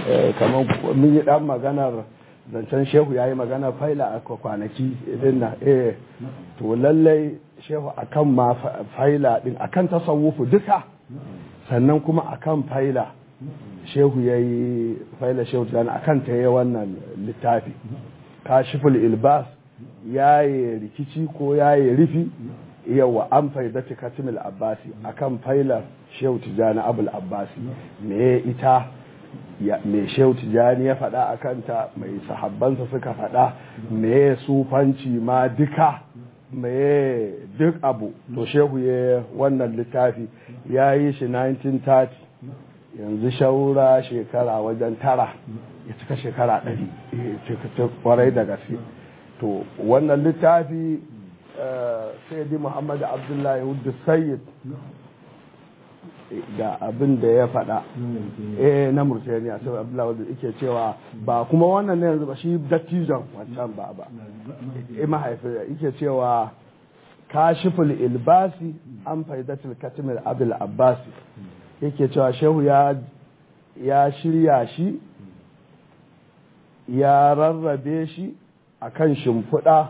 kamar mun yi dan maganar zancen shehu ya yi magana faila a kwanaki din na eh to lallai shehu akan ma faila din akan tasawufu duka sannan kuma akan faila shehu ya yi faila shehu tijani akan ta yi wannan littafi kashiful ilbas ya yi rikici ko ya yi rufi yawa an faidati katimil abbasi akan failar shehu tijani abul abbasi me ita mai shehu tijani ya faɗa a kanta mai sahabbansa suka faɗa me sufanci ma duka me duk abu to shehu ya wannan littafi ya yi shi 1930 yanzu shaura shekara wajen tara ya cika shekara ɗari ya cika kwarai da gaske to wannan littafi sayyidi muhammadu abdullahi hudu sayyid da abin da ya faɗa eh na murtaniya sai abdullahi wadda yake cewa ba kuma wannan ne yanzu ba shi dattijon wancan ba ba eh mahaifi yake cewa kashiful ilbasi an faidatul katimil abul abbasi yake cewa shehu ya ya shirya shi ya rarrabe shi akan shimfiɗa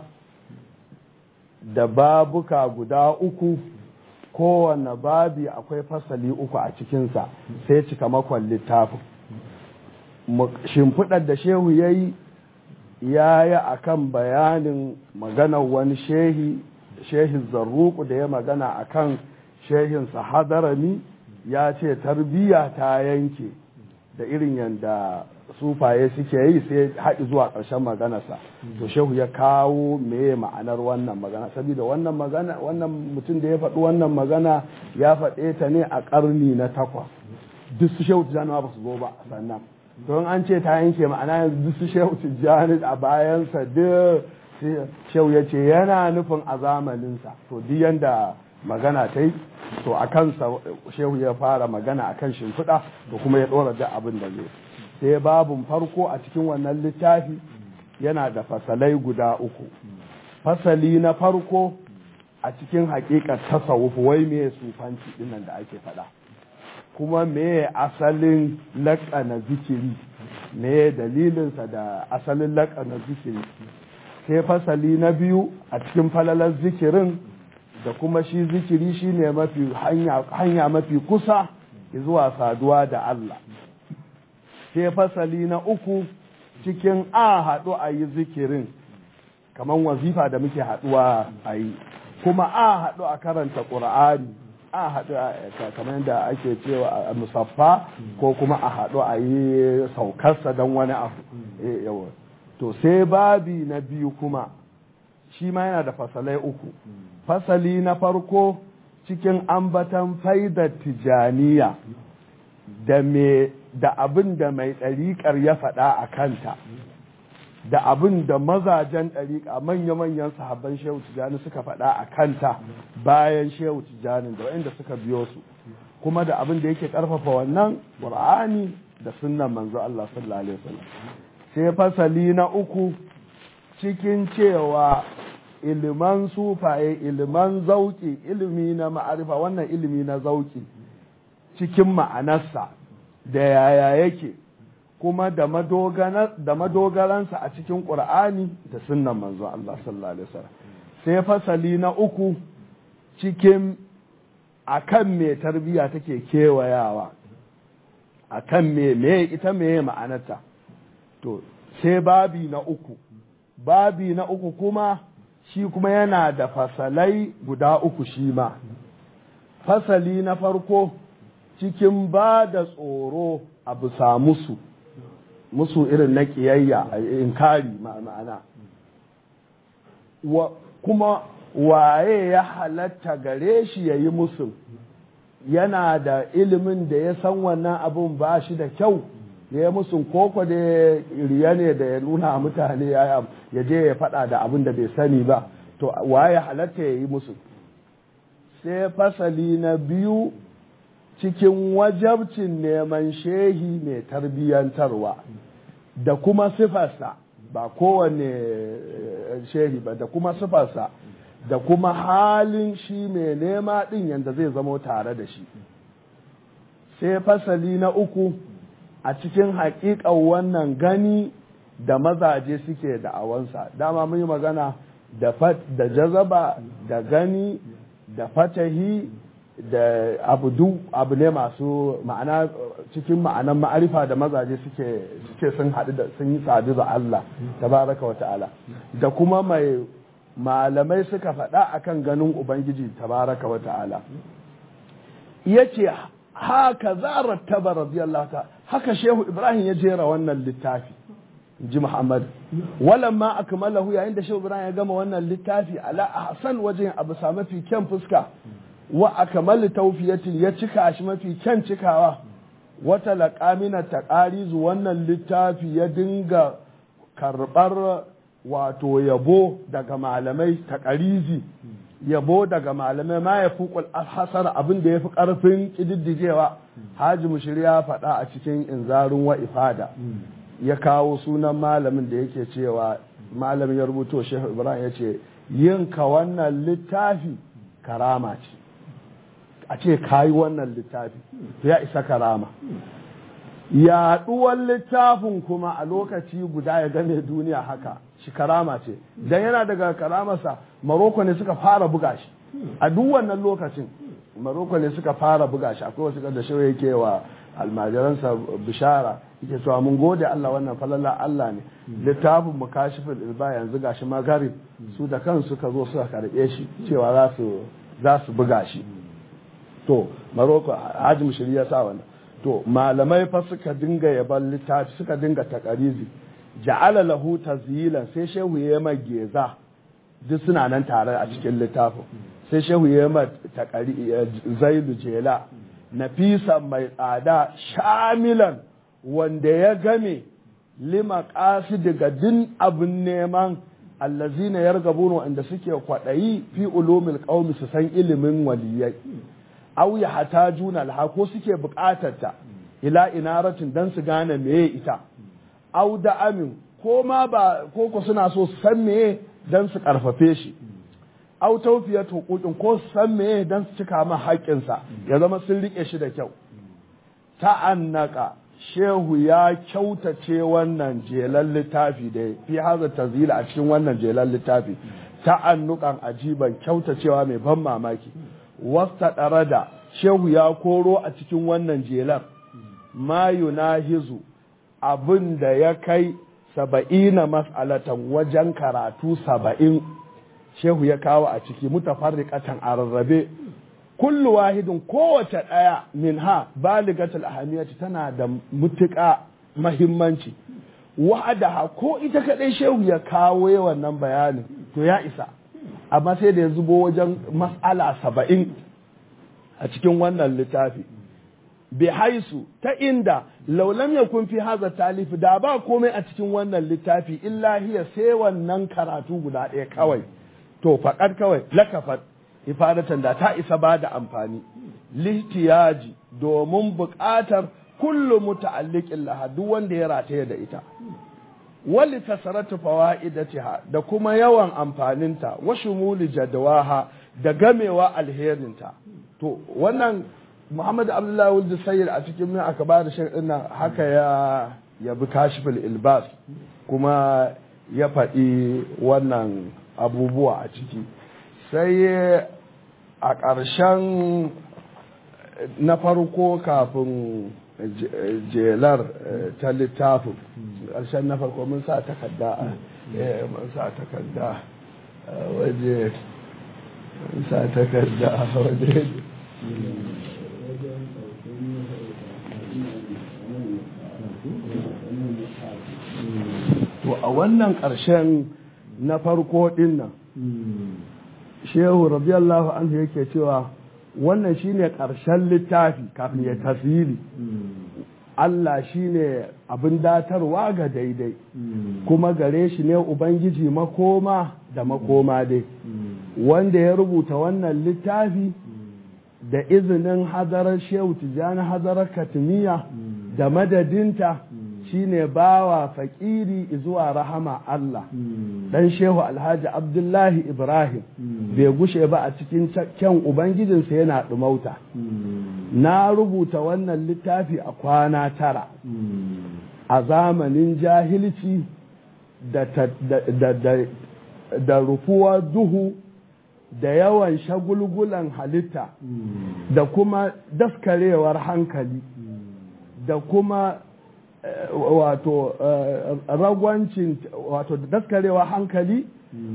da babuka guda uku kowane babi akwai fasali uku a cikinsa sai cika makon littafin shimfiɗar da shehu ya yi ya yi a kan bayanin maganar wani shehi shehin zarruku da ya magana a kan shehinsa hadarami ya ce tarbiyya ta yanke da irin yadda sufaye suke yi sai haɗi zuwa ƙarshen maganarsa to shehu ya kawo meye ma'anar wannan magana saboda wannan magana wannan mutum da ya faɗi wannan magana ya faɗe ta ne a ƙarni na takwas duk su shehu tijjani ba su zo ba sannan don an ce ta yanke ma'ana yanzu duk su shehu tijjani a bayansa duk shehu ya ce yana nufin a zamaninsa to duk yanda magana ta yi to a kansa shehu ya fara magana a kan shimfiɗa to kuma ya ɗora da abin da zai sai babun farko a cikin wannan littafi yana da fasalai guda uku fasali na farko a cikin hakikar tasawuf wai me sufanci dinnan da ake faɗa kuma me asalin laƙana zikiri me dalilinsa da asalin laƙana zikiri sai fasali na biyu a cikin falalar zikirin da kuma shi zikiri shine mafi hanya mafi kusa zuwa saduwa da Allah sai fasali na uku cikin a haɗu a yi zikirin kamar wazifa da muke haɗuwa a yi kuma a haɗu a karanta ƙur'ani a haɗu kamar yadda ake cewa a musaffa ko kuma a haɗu a yi saukarsa don wani abu to sai babi na biyu kuma shi ma yana da fasalai uku fasali na farko cikin ambatan faidar tijaniya da me da abin da mai ɗariƙar ya faɗa a kanta da abin da mazajen ɗariƙa manya-manyan sahabban shehu tijjani suka faɗa a kanta bayan shehu tijjani da waɗanda suka biyo su kuma da abin da yake ƙarfafa wannan ƙur'ani da sunnan manzo Allah sallallahu alaihi wasallam sai fasali na uku cikin cewa iliman sufaye iliman zauki ilimi na ma'arifa wannan ilimi na zauki cikin ma'anarsa da yaya yake kuma da madogaransa a cikin ƙur'ani da sunnan manzo Allah sallallahu alaihi wasallam sai fasali na uku cikin akan me tarbiya take kewayawa akan me me ita me ma'anarta to sai babi na uku babi na uku kuma shi kuma yana da fasalai guda uku shi ma fasali na farko cikin ba da tsoro a bisa musu musu irin na ƙiyayya a inkari ma'ana kuma waye ya halatta gare shi ya yi musu yana da ilimin da ya san wannan abun ba shi da kyau ya yi musu koko da riya ne da ya nuna mutane ya je ya faɗa da abin da bai sani ba to waye halatta ya yi musu sai fasali na biyu cikin wajabcin neman shehi mai tarbiyyantarwa da kuma sifarsa ba kowane shehi ba da kuma sifarsa da kuma halin shi mai nema ɗin yadda zai zamo tare da shi sai fasali na uku a cikin haƙiƙar wannan gani da mazaje suke da awansa dama mun yi magana da da jazaba da gani da fatahi da abu du abu ne masu ma'ana cikin ma'anan ma'arifa da mazaje suke suke sun haɗu da sun yi sadu da Allah tabaraka wa ta'ala da kuma mai malamai suka faɗa akan ganin ubangiji tabaraka wa ta'ala yace haka za rattaba radiyallahu ta haka shehu ibrahim ya jera wannan littafi ji muhammad walamma akmalahu yayin da shehu ibrahim ya gama wannan littafi ala ahsan wajen abu sa mafi kyan fuska wa akmal tawfiyatin ya cika shi mafi kyan cikawa wata laqamina taqarizu wannan littafi ya dinga karbar wato yabo daga malamai taqarizi yabo daga malamai ma ya fi hasar abin da ya fi ƙarfin ƙididdigewa haji mushiri ya faɗa a cikin inzarin wa ifada ya kawo sunan malamin da yake cewa malamin ya rubuto shehu ibrahim ya ce yin ka wannan littafi karama ce a ce ka yi wannan littafi ya isa karama yaɗuwar littafin kuma a lokaci guda ya game duniya haka shi karama ce dan yana daga karamarsa maroko ne suka fara buga shi a duk wannan lokacin maroko ne suka fara buga shi akwai wasu da shi yake wa almajiransa bishara yake cewa mun gode Allah wannan falala Allah ne littafin mu kashifin ilba yanzu gashi magarib su da kansu suka zo suka karbe shi cewa za su za su buga shi to maroko hajji mushiri ya sa wannan to malamai fa suka dinga yaban littafi suka dinga takarizi ja'ala lahu tazyilan sai shehu ya ma geza duk suna nan tare a cikin littafin sai shehu ya ma takari zailu jela nafisa mai tsada shamilan wanda ya game lima daga din abin neman allazina yargabuna wanda suke kwaɗayi fi ulumil qaumi su san ilimin waliyai aw ya hatajuna alha ko suke buƙatar ta ila inaratin dan su gane meye ita aw da amin ko ma ba ko ko suna so su san meye dan su karfafe shi aw tawfiyat huquqin ko su san meye dan su cika ma haƙƙinsa ya zama sun rike shi da kyau ta'annaka shehu ya kyautace wannan jelan littafi da fi haza tazila a cikin wannan jelan littafi ta'annukan ajiban kyautacewa mai ban mamaki wasta ɗara da shehu ya koro a cikin wannan jelar ma yunahizu abin da ya kai saba'ina mas'alatan wajen karatu saba'in shehu ya kawo a ciki mutafarriqatan a rarrabe kullu wahidin kowace ɗaya min ha baligatul ahamiyati tana da mutuƙa mahimmanci wa'adaha ko ita kaɗai shehu ya kawo wannan bayanin to ya isa amma sai da ya zubo wajen mas'ala saba'in a cikin wannan littafi bi haisu ta inda laulam ya kun fi haza talifi da ba komai a cikin wannan littafi illa hiya sai wannan karatu guda ɗaya kawai to faƙar kawai lakafat ifadatan da ta isa ba da amfani lihtiyaji domin buƙatar kullum muta'alliqin laha duk wanda ya rataye da ita wali kasaratu fawaidatiha da kuma yawan amfaninta wa shumuli jadwaha da gamewa alherinta to wannan Muhammad Abdullahi Wuldu Sayyid a cikin min aka ba da sharɗin nan haka ya ya bi kashiful ilbas kuma ya faɗi wannan abubuwa a ciki sai a ƙarshen na farko kafin jelar ta littafin ƙarshen na farko mun sa takarda mun sa takarda waje mun sa takarda waje to a wannan ƙarshen na farko ɗin nan shehu radiyallahu anhu yake cewa wannan shine ƙarshen littafi kafin ya tasiri Allah shine abin datarwa ga daidai kuma gare shi ne Ubangiji makoma da makoma dai wanda ya rubuta wannan littafi da izinin hadarar shehu tijjani hadarar katimiya da madadinta shine bawa fakiri zuwa rahama Allah dan shehu alhaji abdullahi ibrahim bai gushe ba a cikin kyan ubangijinsa yana ɗumauta na rubuta wannan littafi a kwana tara a zamanin jahilci da, da, da, da rufuwar duhu da yawan shagulgulan halitta da kuma daskarewar hankali da kuma wato ragwancin wato daskarewar hankali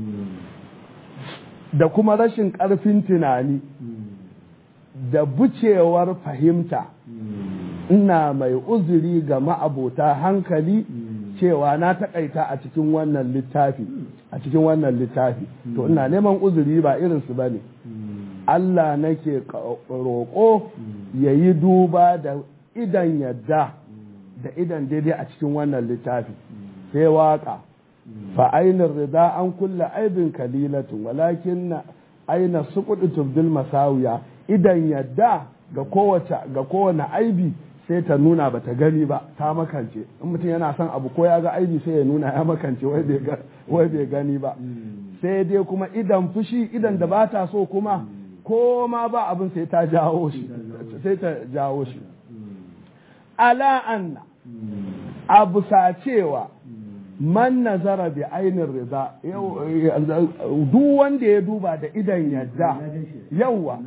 da kuma rashin ƙarfin tunani da bucewar fahimta ina mai uzuri ga ma'abota hankali cewa na taƙaita a cikin wannan littafi a cikin wannan littafi to ina neman uzuri ba irinsu ba ne Allah nake roƙo ya yi duba da idan yadda da idan daidai a cikin wannan littafi sai waƙa fa ainin rida an kulla aibin kalilatun walakin na aina sukudu tubdil masawiya idan yadda ga kowace ga kowane aibi sai ta nuna ba ta gani ba ta makance in mutum yana son abu ko ya ga aibi sai ya nuna ya makance wai bai gani ba sai dai kuma idan fushi idan da ba ta so kuma ko ma ba abin sai ta jawo shi sai ta jawo shi ala anna abu sa cewa man nazara bi ainin rida duk wanda ya duba da idan yadda yawa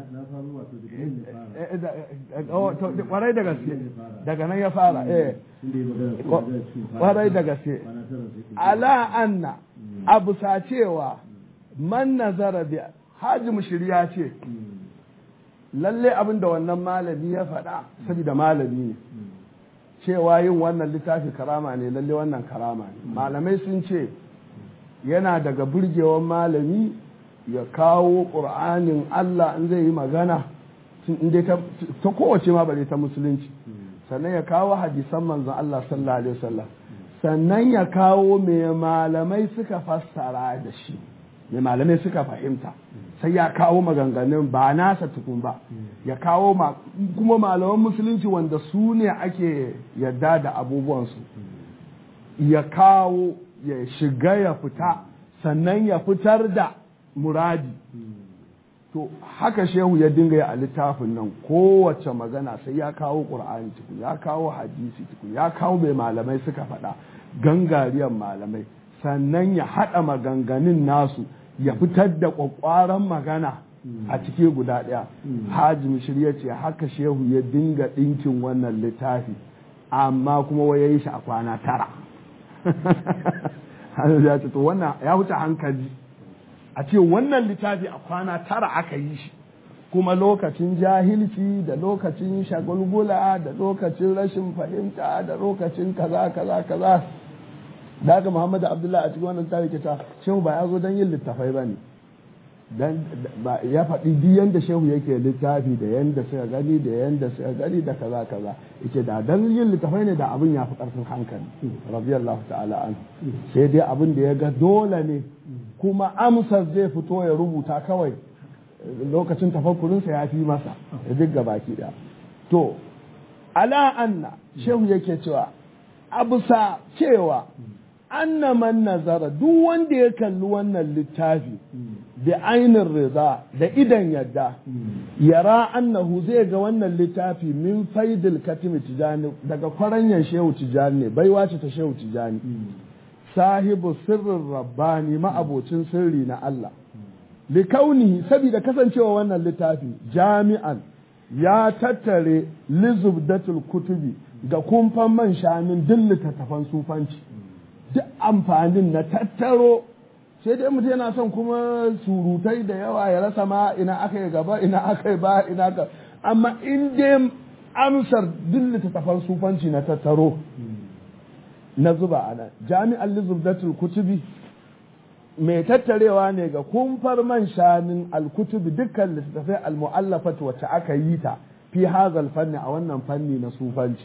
kwarai da gaske daga nan ya fara eh kwarai da gaske ala anna abu sa cewa man nazara bi haji mushiriya ce lalle abin da wannan malami ya faɗa saboda malami ne cewa yin wannan littafi karama ne lalle wannan karama ne malamai sun ce yana daga burgewan malami ya kawo ƙur'anin Allah in zai yi magana ta kowace ma bare ta musulunci sannan ya kawo hadisan manzon Allah sallallahu alaihi wasallam sannan ya kawo me malamai suka fassara da shi me malamai suka fahimta sai ya kawo maganganun ba nasa tukun ba ya kawo kuma malaman musulunci wanda su ne ake yadda da abubuwansu ya kawo ya shiga ya fita sannan ya fitar da muradi to haka shehu ya dinga yi a littafin nan kowace magana sai ya kawo ƙur'ani tukun ya kawo hadisi tukun ya kawo mai malamai suka faɗa gangariyar malamai sannan ya haɗa maganganun nasu ya fitar da ƙwaƙwaran magana a cike guda ɗaya haji mishir ya ce haka shehu ya dinga ɗinkin wannan littafi amma kuma wai ya yi shi a kwana tara ya ce to wannan ya wuce hankali a ce wannan littafi a kwana tara aka yi shi kuma lokacin jahilci da lokacin shagulgula da lokacin rashin fahimta da lokacin kaza kaza kaza da haka muhammadu abdullahi a cikin wannan littafi ke ta shehu ba ya zo don yin littafai ba ne dan ya faɗi duk yanda shehu yake littafi da yanda suka gani da yanda suka gani da kaza kaza yake da dan yin littafai ne da abin ya fi ƙarfin hankali radiyallahu ta'ala an sai dai abin da ya ga dole ne kuma amsar zai fito ya rubuta kawai lokacin tafakkurinsa ya fi masa ya duk baki ɗaya to ala anna shehu yake cewa abusa cewa anna man nazara duk wanda ya kalli wannan littafi da ainin riza da idan yadda yara annahu zai ga wannan littafi min faidil katimi tijani daga kwaranyan shehu tijani ne baiwa ce ta shehu tijani sahibu sirrin rabbani ma'abocin sirri na Allah likaunihi saboda kasancewa wannan littafi jami'an ya tattare lizubdatul kutubi ga kumfan man shanin duk littattafan sufanci duk amfanin na tattaro sai dai mutum yana son kuma surutai da yawa ya rasa ma ina aka yi gaba ina aka yi ba ina ka amma in dai amsar duk littattafan sufanci na tattaro na zuba a nan jami'an lizubdatul kutubi mai tattarewa ne ga kumfar man shanin alkutubi dukkan littattafai almu'allafat wacce aka yi ta fi hazal fanni a wannan fanni na sufanci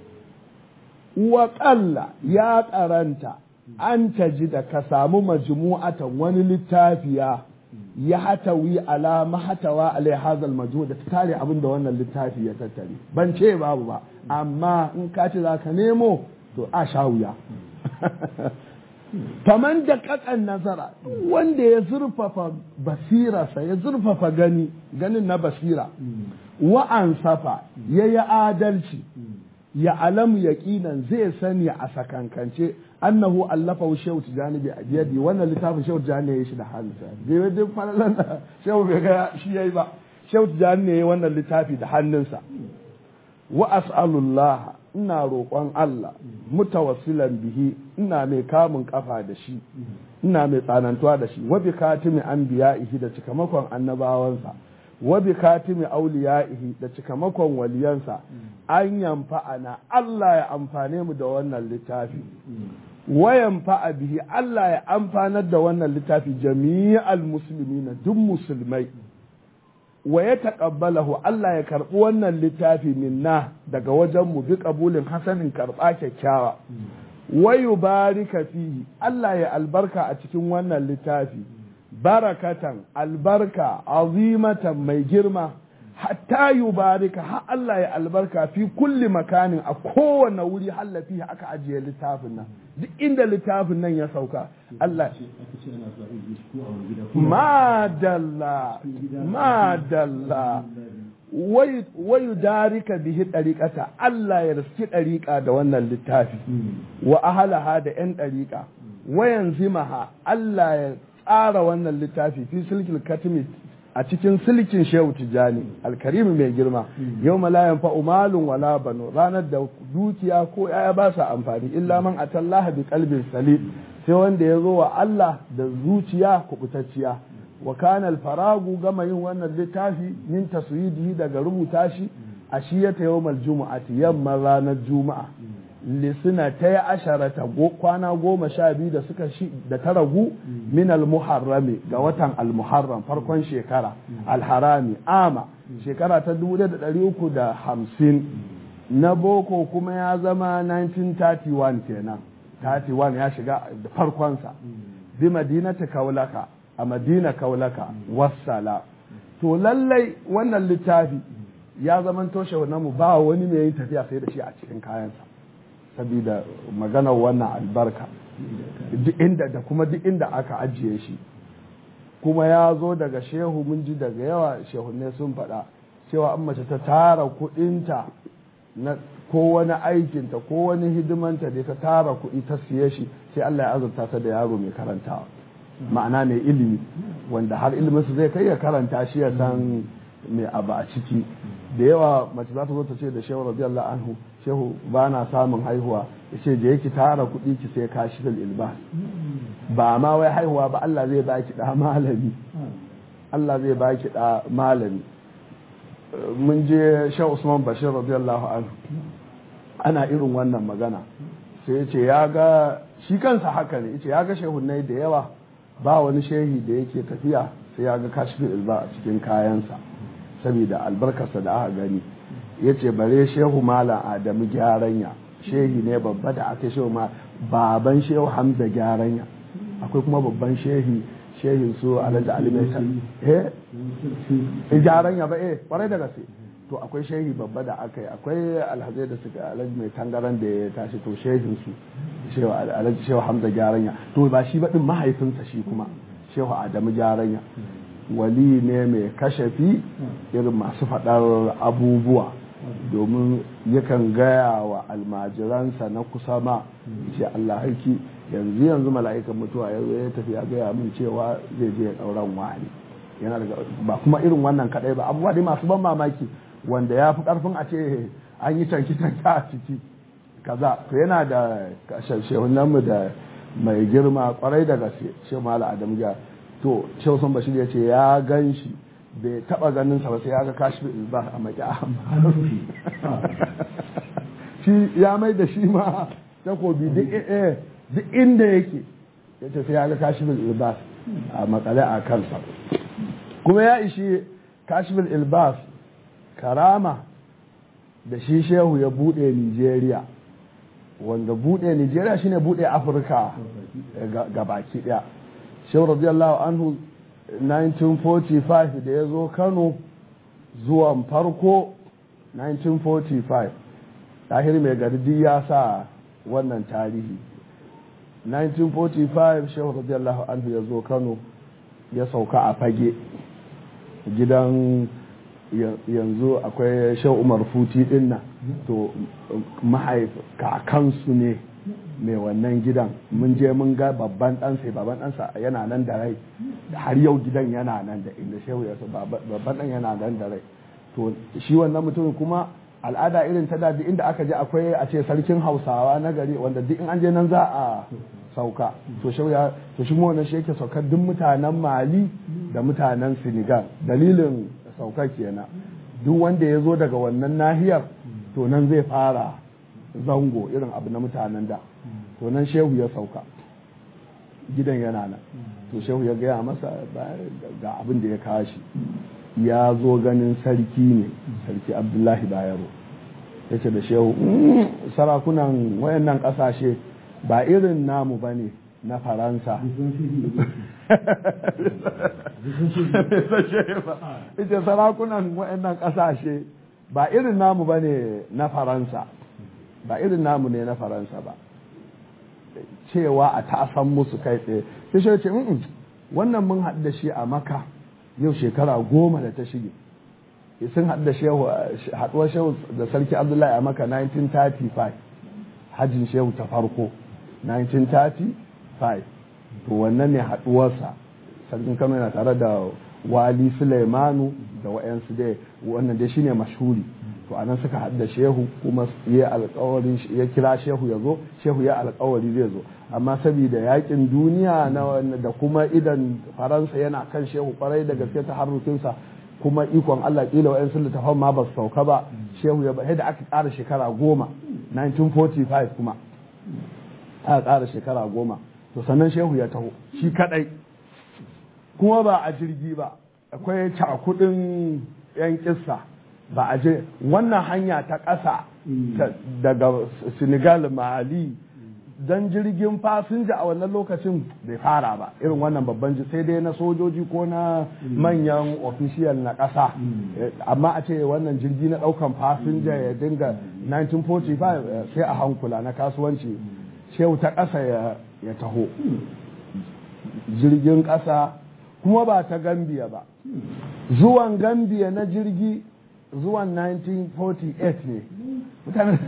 wa ya karanta an taji da ka samu majmu'atan wani littafiya ya hatawi ala mahatawa alai hazal majmu da ta tare abin da wannan littafi ya tattare ban ce babu ba amma in ka ce za ka nemo to a sha wuya faman da kakan nazara wanda ya zurfafa basirarsa ya zurfafa gani ganin na basira wa'an safa ya yi adalci ya alamu yaqinan zai sani a sakankance annahu allafa shehu tijani bi abiyadi wannan littafin shehu tijani ya shi da hannunsa bai duk falalan da shehu bai ga shi yayi ba shehu tijani ne wannan littafi da hannunsa wa as'alullah ina roƙon Allah mutawassilan bihi ina mai kamun kafa da shi ina mai tsanantuwa da shi wa bi katimi anbiya'ihi da cikamakon annabawansa wa bi katimi auliya'ihi da cikamakon waliyansa an yamfa'ana Allah ya amfane mu da wannan littafi wa yamfa'a bihi Allah ya amfanar da wannan littafi jami'al muslimina duk musulmai wa ya taƙabbalahu Allah ya karɓi wannan littafi minna daga wajen mu bi ƙabulin hasanin karɓa kyakkyawa wa yubarika fihi Allah ya albarka a cikin wannan littafi barakatan albarka azimatan mai girma hatta yubarika har Allah ya albarka fi kulli makanin a kowane wuri hallafi aka ajiye littafin nan duk inda littafin nan ya sauka Allah madalla madalla wayu darika bihi ɗariƙata Allah ya riski ɗariƙa da wannan littafi wa ahalaha da 'yan ɗariƙa wayan zimaha Allah ya tsara wannan littafi fi silkil katimi a cikin silkin shehu tijjani alkarimi mai girma yau malayan fa umalun wala banu ranar da dukiya ko yaya ba sa amfani illa man atallaha bi qalbin salim sai wanda ya zo wa Allah da zuciya kubutacciya wa kana faragu gama yin wannan littafi min taswidihi daga rubuta shi a shiyata yawmal jumu'ati yamma ranar juma'a lisina ta yi asharata kwana goma sha biyu da suka shi da ta ragu min al-muharrami ga watan al-muharram farkon shekara al-harami ama shekara ta dubu da ɗari uku da hamsin na boko kuma ya zama 1931 kenan 31 ya shiga da farkonsa bi madinata kaulaka a madina kaulaka wassala to lallai wannan littafi ya zama toshe mu ba wani mai yin tafiya sai da shi a cikin kayansa saboda maganar wannan albarka duk inda da kuma duk inda aka ajiye shi kuma ya zo daga shehu mun ji daga yawa shehunne sun faɗa cewa an mace ta tara kuɗinta na ko wani aikinta ko wani hidimanta da ta tara kuɗi ta siye shi sai Allah ya azurta ta da yaro mai karantawa ma'ana mai ilimi wanda har iliminsu zai kai ya karanta shi ya san mai abu a ciki da yawa mace za ta zo ta ce da shehu radiyallahu anhu shehu ba na samun haihuwa ya ce je ki tara kuɗi ki sai kashi da ilba ba ma wai haihuwa ba Allah zai baki da malami Allah zai baki da malami mun je shehu Usman Bashir radiyallahu anhu ana irin wannan magana sai ya ce ya ga shi kansa haka ne ya ce ya ga shehunai da yawa ba wani shehi da yake tafiya sai ya ga kashi ilba a cikin kayansa saboda albarkarsa da aka gani ya ce bare shehu malam adamu gyaranya shehi ne babba da aka shehu ma baban shehu hamza gyaranya akwai kuma babban shehi shehin su alhaji ali mai eh gyaranya ba eh kwarai da gaske to akwai shehi babba da aka yi akwai alhazai da suka alhaji mai tangaran da ya tashi to shehin su shehu alhaji shehu hamza gyaranya to ba shi ba din mahaifinsa shi kuma shehu adamu gyaranya wali ne mai kashafi irin masu faɗar abubuwa domin yakan gaya wa almajiransa na kusa ma ce Allah haiki yanzu yanzu mala'ikan mutuwa ya zo ya tafi ya gaya min cewa zai je ɗauran wani yana daga ba kuma irin wannan kaɗai ba abubuwa dai masu ban mamaki wanda ya fi ƙarfin a ce an yi canki canka a ciki kaza to yana da shehunanmu da mai girma kwarai da gaske shehu mala adamu to shehu sun bashir ya ce ya gan shi bai taba ganin sa ba sai ya ga kashi ba a maki shi ya mai da shi ma takobi duk inda yake ya ce sai ya ga kashi ilbas a makale a kansa kuma ya ishi kashi ilbas karama da shi shehu ya bude nigeria wanda bude nigeria shine bude afirka ga baki daya shehu radiyallahu anhu 1945 da ya zo kano zuwan farko 1945 tahir mai gardi ya sa wannan tarihi 1945 shehu radiyallahu anhu ya zo kano ya sauka a fage gidan yanzu akwai shehu umar futi dinnan to mahaif kakansu ne mai wannan gidan mun je mun ga babban ɗansa babban ɗansa yana nan da rai har yau gidan yana nan da inda shehu ya babban ɗan yana nan da rai to shi wannan mutumin kuma al'ada irin ta da inda aka je akwai a ce sarkin hausawa na gari wanda duk in an je nan za a sauka to shi ya to shi wannan shi yake saukar duk mutanen mali da mutanen senegal dalilin saukar kenan duk wanda ya zo daga wannan nahiyar to nan zai fara zango irin abu na mutanen da to nan shehu ya sauka gidan yana nan to shehu ya gaya masa ga abin da ya kawo shi ya zo ganin sarki ne sarki abdullahi bayero ya ce da shehu sarakunan wayannan kasashe ba irin namu ba ne na faransa ita sarakunan wayannan kasashe ba irin namu ba ne na faransa ba irin namu ne na faransa ba cewa a tasan musu kai tsaye sai shi ce wannan mun haɗu da shi a maka yau shekara goma da ta shige sun haɗu da shehu haɗuwar shehu da sarki abdullahi a maka 1935 hajjin shehu ta farko 1935 to wannan ne haɗuwarsa sarkin kano yana tare da wali suleimanu da wa'yansu dai wannan dai shine mashhuri to anan suka haɗu da shehu kuma ya alƙawarin ya kira shehu ya zo shehu ya alƙawari zai zo amma saboda yakin duniya da kuma idan faransa yana kan shehu kwarai da gaske ta harrukinsa kuma ikon Allah kila wa'yan sun littafan ma ba su sauka ba shehu ya da aka ƙara shekara goma 1945 kuma aka ƙara shekara goma to sannan shehu ya taho shi kadai kuma ba a jirgi ba akwai cakudin yan kissa ba a je wannan hanya ta ƙasa daga senegal mali don jirgin fasinja a wannan lokacin bai fara ba irin wannan babban sai dai na sojoji ko na manyan official na ƙasa amma a ce wannan jirgi na ɗaukan fasinja ya dinga 1945 sai a hankula na kasuwanci shehu ta ƙasa ya taho jirgin ƙasa kuma ba ta gambiya ba zuwan gambiya na jirgi zuwan 1948 ne mutane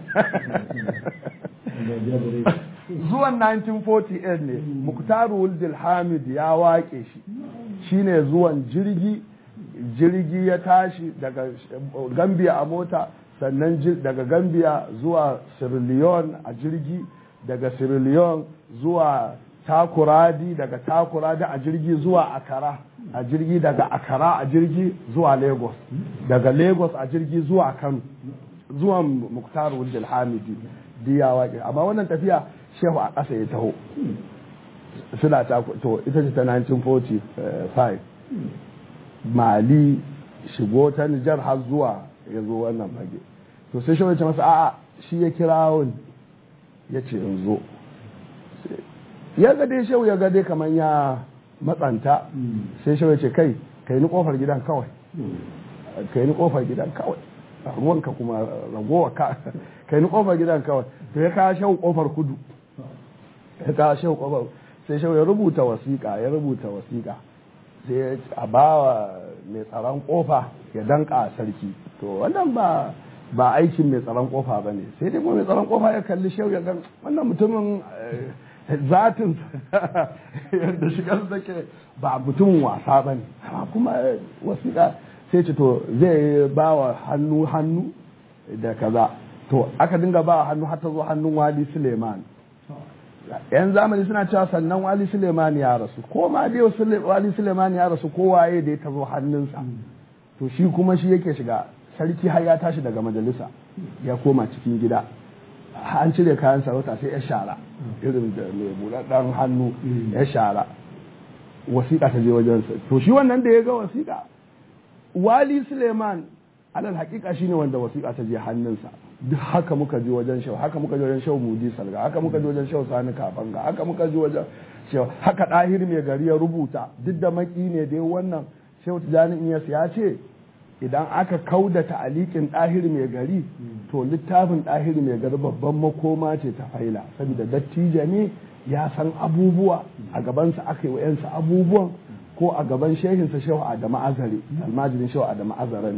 zuwan 1948 ne muktaru wuldil hamid ya waƙe shi shine zuwan jirgi jirgi ya tashi daga gambia a mota sannan daga gambia zuwa sierra leone a jirgi daga sierra leone zuwa takuradi daga takuradi a jirgi zuwa akara a jirgi daga akara a jirgi zuwa lagos daga lagos a jirgi zuwa kano zuwan muktar wujil hamidi diya waƙe amma wannan tafiya shehu a ƙasa ya taho suna ta to ita ce ta 1945 mali shigo ta nijar har zuwa ya zo wannan fage to sai shehu ya ce masa a'a shi ya kira wani ya ce in zo ya gade shehu ya gade kamar ya matsanta sai shehu ya ce kai kai ni kofar gidan kawai kai ni kofar gidan kawai ruwanka kuma ragowa ka kai ni kofar gidan kawai to ya kawo shehu kofar kudu ya kawo shehu kofar sai shehu ya rubuta wasiƙa ya rubuta wasiƙa sai a bawa mai tsaron kofa ya danka sarki to wannan ba ba aikin mai tsaron kofa ba ne sai dai kuma mai tsaron kofa ya kalli shehu ya ga wannan mutumin zatin yadda shigar take ba mutumin wasa ba ne kuma wasiƙa sai ce to zai ba wa hannu hannu da kaza to aka dinga ba hannu har ta zo hannun wali suleiman yan zamani suna cewa sannan wali suleiman ya rasu ko ma dai wali suleiman ya rasu ko waye da ya ta zo hannunsa to shi kuma shi yake shiga sarki har ya tashi daga majalisa ya koma cikin gida an cire kayan sarauta sai ya shara irin da mai buɗaɗɗen hannu ya shara wasiƙa ta je wajensa to shi wannan da ya ga wasiƙa wali suleiman alal haƙiƙa shine wanda wasiƙa ta je hannunsa duk haka muka ji wajen shau haka muka ji wajen shau mudi salga haka muka ji wajen shau sani kafanga haka muka ji wajen shau haka ɗahir mai gari ya rubuta duk da maki ne dai wannan shau tijani iyas ya ce idan aka kauda ta'alikin ɗahir mai gari to littafin ɗahir mai gari babban makoma ce ta faila saboda dattijo ne ya san abubuwa a gabansa aka yi wa'yansa abubuwan ko a gaban shehinsa shehu adamu azare almajirin shehu adamu azare ne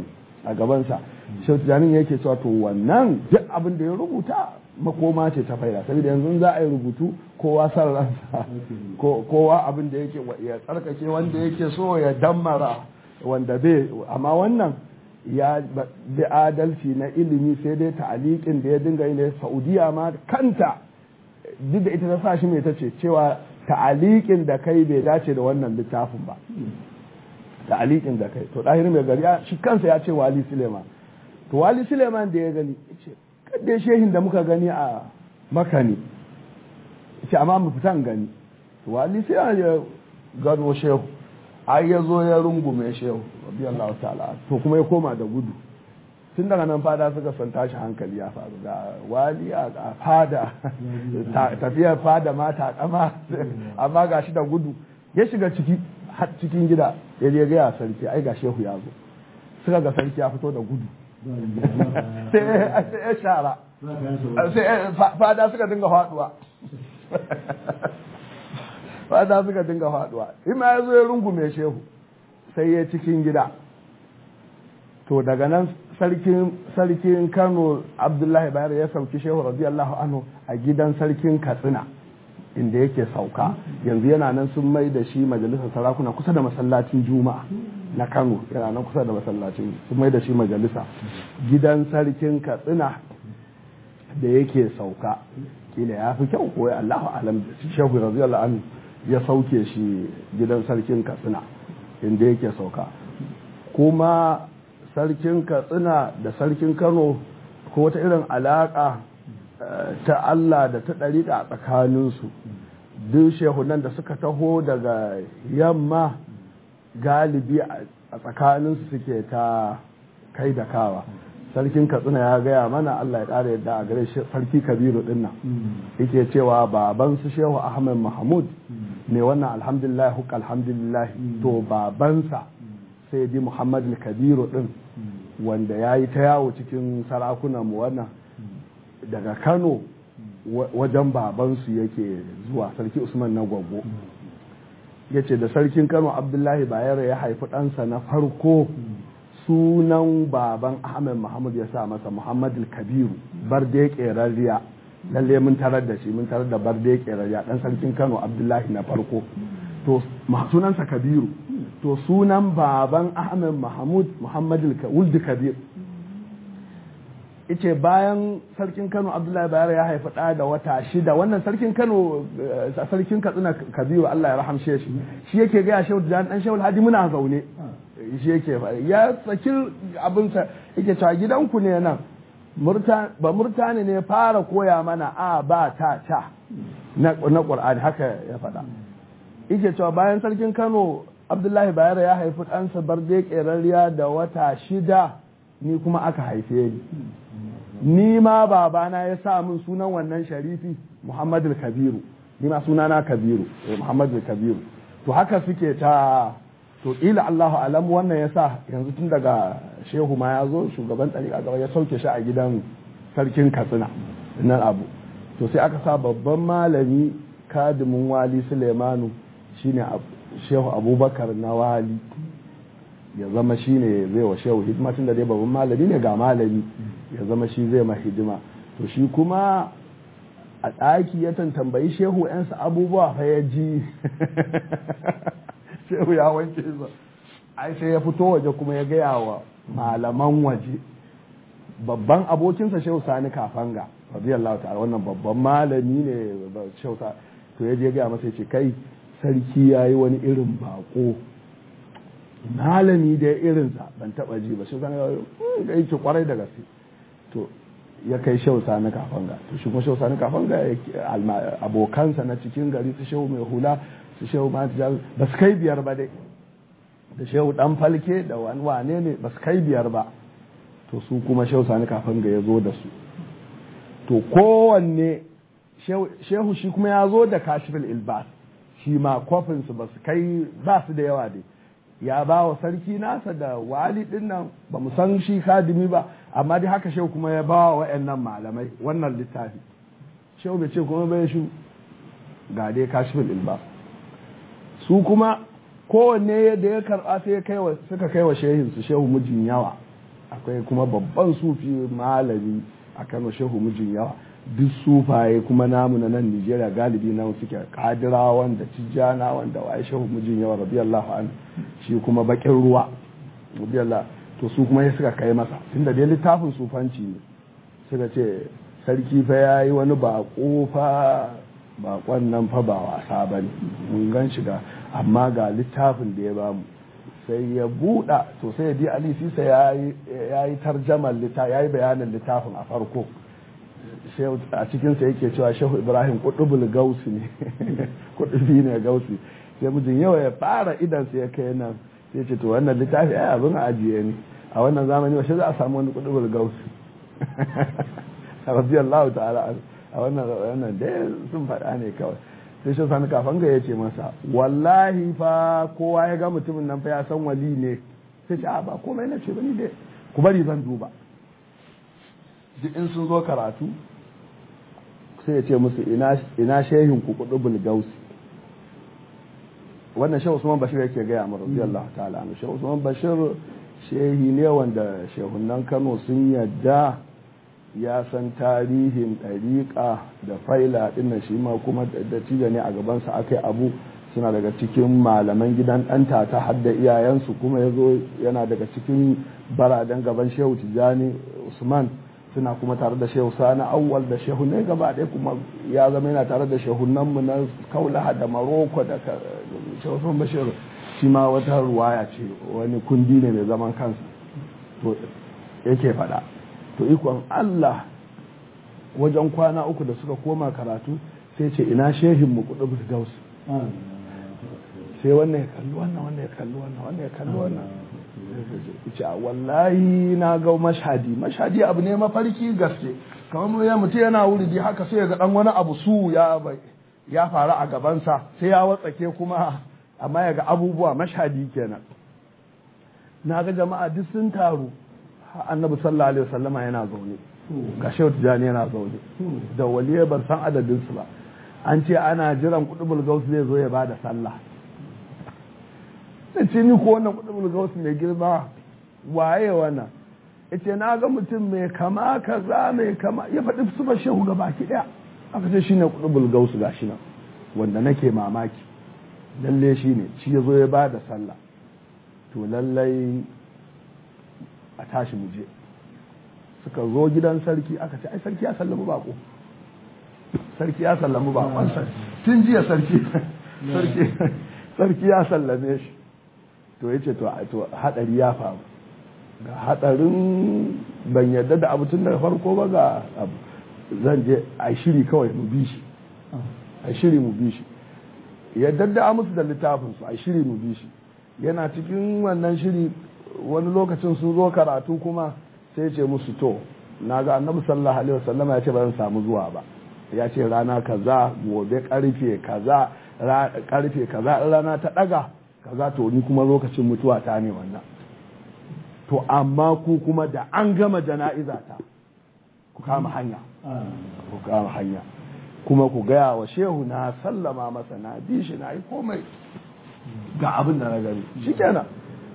a gabansa shehu tijanin yake cewa to wannan duk abin da ya rubuta makoma ce ta faida saboda yanzu za a yi rubutu kowa san ransa kowa abin da yake ya tsarkake wanda yake so ya dammara wanda bai amma wannan ya bi adalci na ilimi sai dai ta'aliƙin da ya dinga yi ne saudiya ma kanta duk da ita ta sa shi mai ta ce cewa ta'aliƙin da kai bai dace da wannan littafin ba ta'aliƙin da kai to ɗahir mai gari shi kansa ya ce wali suleiman to wali suleiman da ya gani ce kadai shehin da muka gani a makani ce amma mu fitan gani to wali suleiman ya gano shehu ai ya zo ya rungume shehu radiyallahu ta'ala to kuma ya koma da gudu tun daga nan fada suka san tashi hankali ya faru ga wali a fada tafiyar fada ma ta kama amma ga shi da gudu ya shiga ciki har cikin gida ya je gaya sarki ai ga shehu ya zo suka ga sarki ya fito da gudu sai ya shara sai fada suka dinga faduwa fada suka dinga faduwa ima ya zo ya rungume shehu sai ya cikin gida to daga nan sarkin kano abdullahi bayar ya sauki shehu radiyallahu anhu a gidan sarkin katsina inda yake sauka yanzu yana nan sun mai da shi majalisar sarakuna kusa da masallacin juma'a na kano yana nan kusa da masallacin sun mai da shi majalisa gidan sarkin katsina da yake sauka kila ya fi kyau ko ya allahu alam shehu radiyallahu anhu ya sauke shi gidan sarkin katsina inda yake sauka kuma sarkin katsina da sarkin kano ko wata irin alaƙa ta Allah da ta ɗariƙa a tsakaninsu duk shehunan da suka taho daga yamma galibi a tsakaninsu suke ta kai da kawa sarkin katsina ya gaya mana Allah ya ƙara yadda a gare sarki kabiru dinnan yake cewa baban su shehu ahmed mahmud ne wannan alhamdulillah huk alhamdulillah to babansa sai di muhammad kabiru din wanda ya yi ta yawo cikin sarakunan mu wannan daga kano wajen babansu yake zuwa sarki usman na gwaggo ya ce da sarkin kano abdullahi bayero ya haifi ɗansa na farko sunan baban ahmed muhammad ya sa masa muhammad kabiru barde ƙerarriya lalle mun tarar da shi mun tarar da barde ƙerarriya ɗan sarkin kano abdullahi na farko to sunansa kabiru to sunan baban ahmed mahmud muhammad wuldi kabir ice bayan sarkin kano abdullahi bayar ya haifi ɗa da wata shida wannan sarkin kano sarkin katsina kabiru allah ya rahamshe shi shi yake gaya shehu da dan shehu hadi muna zaune shi yake ya saki abinsa yake cewa gidanku ne nan ba murtani ne fara koya mana a ba ta ta na ƙur'ani haka ya faɗa yake cewa bayan sarkin kano abdullahi bayar ya haifi ɗansa barde ƙerarriya da wata shida ni kuma aka haife ni ni ma babana ya sa min sunan wannan sharifi muhammadu kabiru ni ma sunana kabiru muhammadu kabiru to haka suke ta to ila allahu alam wannan ya sa yanzu tun daga shehu ma ya zo shugaban ɗariƙa gaba ya sauke shi a gidan sarkin katsina nan abu to sai aka sa babban malami kadimin wali sulemanu shine shehu abubakar na wali ya zama shi ne zai wa shehu hidima tun da dai babban malami ne ga malami ya zama shi zai ma hidima to shi kuma a ɗaki ya tambayi shehu yansa abubuwa fa ya ji shehu ya wanke sa ai sai ya fito waje kuma ya gaya wa malaman waje babban abokinsa shehu sani kafanga radiyallahu ta'ala wannan babban malami ne shehu to ya je gaya masa ya ce kai sarki ya yi wani irin bako malami da irinsa ban taba ji ba shi sani ga yake kwarai da gaske to ya kai shehu sani kafanga to shi kuma shehu sani kafanga abokansa na cikin gari su shehu mai hula su shehu mata ba su kai biyar ba dai da shehu dan falke da wani wane ne ba su kai biyar ba to su kuma shehu sani kafanga ya zo da su to kowanne shehu shi kuma ya zo da kashifin ilbas shi ma kofinsu ba su kai ba su da yawa dai ya ba wa sarki nasa da wali din nan ba mu san shi kadimi ba amma dai haka shehu kuma ya ba wa wa'annan malamai wannan littafi shehu bai ce kuma bai shi ga dai kashifin ilbas su kuma kowanne da ya karɓa sai suka kai wa shehin su shehu mijin yawa akwai kuma babban sufi malami a kano shehu mijin yawa duk sufaye kuma namu na nan nigeria galibi na suke kadirawan da tijjana wanda waye shehu mijin yawa radiyallahu an shi kuma bakin ruwa radiyallahu to su kuma ya suka kai masa tunda dai littafin sufanci ne suka ce sarki fa yayi wani bako fa bakon nan fa ba wasa bane mun gan shiga amma ga littafin da ya bamu sai ya buɗa to sai ya di ali sisa ya yi tarjamar littafin ya yi bayanin littafin a farko a cikinsa yake cewa shehu ibrahim kudubul gausi ne kudubi ne gausi sai mijin yawa ya fara idansa ya kai nan sai ce to wannan littafi ai abin ajiye ne a wannan zamani washe za a samu wani kudubul gausi radiyallahu ta'ala a wannan wannan dai sun faɗa ne kawai sai shi sani kafan ga ya ce masa wallahi fa kowa ya ga mutumin nan fa ya san wali ne sai ce a ba komai na ce bani dai ku bari zan duba duk in sun zo karatu sai ya ce musu ina shehin ku kudu bulgausi wannan shehu usman bashir yake gaya mu radiyallahu ta'ala anhu shehu usman bashir shehi ne wanda shehunan kano sun yadda ya san tarihin ɗariƙa da faila ɗinnan shi ma kuma da cija ne a gabansa aka yi abu suna daga cikin malaman gidan ɗanta ta hadda iyayensu kuma ya zo yana daga cikin baraden gaban shehu tijjani usman suna kuma tare da shehu sani awwal da shehu ne gaba ɗaya kuma ya zama yana tare da shehunanmu na kaulaha da maroko da shehu usman bashir shi ma wata ruwaya ce wani kundi ne mai zaman kansa to yake faɗa to ikon Allah wajen kwana uku da suka koma karatu sai ce ina shehin mu kudu gaus sai wannan ya kalli wannan wannan ya kalli wannan wannan ya kalli wannan ce wallahi na ga mashadi mashadi abu ne mafarki gaske kamar mu ya mutu yana wuri haka sai ya ga dan wani abu su ya ya faru a gabansa sai ya watsake kuma amma ya ga abubuwa mashadi kenan na ga jama'a duk sun taru annabi sallallahu alaihi wasallama yana zaune ga shehu tijani yana zaune da waliya ban san adadin su ba an ce ana jiran kudubul gaus zai zo ya bada sallah ce ni ko wannan kudubul gaus mai girma waye wannan ita na ga mutum mai kama kaza mai kama ya faɗi su ba shehu ga baki ɗaya aka ce shine kudubul gaus gashi nan wanda nake mamaki lalle shine shi ya zo ya bada sallah to lallai a tashi mu je suka zo gidan sarki aka ce ai sarki ya sallamu bako sarki ya sallamu bakon tun jiya sarki sarki sarki ya sallame shi to yace to to hadari ya faru ga hadarin ban yadda da abu tun daga farko ba ga abu zan je a shiri kawai mu bi shi a shiri mu bi shi yadda da musu da littafin su a shiri mu bi shi yana cikin wannan shiri wani lokacin sun zo karatu kuma sai ce musu to na ga annabi sallallahu alaihi wasallam ya ce ba zan samu zuwa ba ya ce rana kaza gobe karfe kaza karfe kaza rana ta daga kaza to ni kuma lokacin mutuwa ta ne wannan to amma ku kuma da an gama jana'iza ta ku kama hanya ku kama hanya kuma ku gaya wa shehu na sallama masa na bi shi na yi komai ga abin da na gani shikenan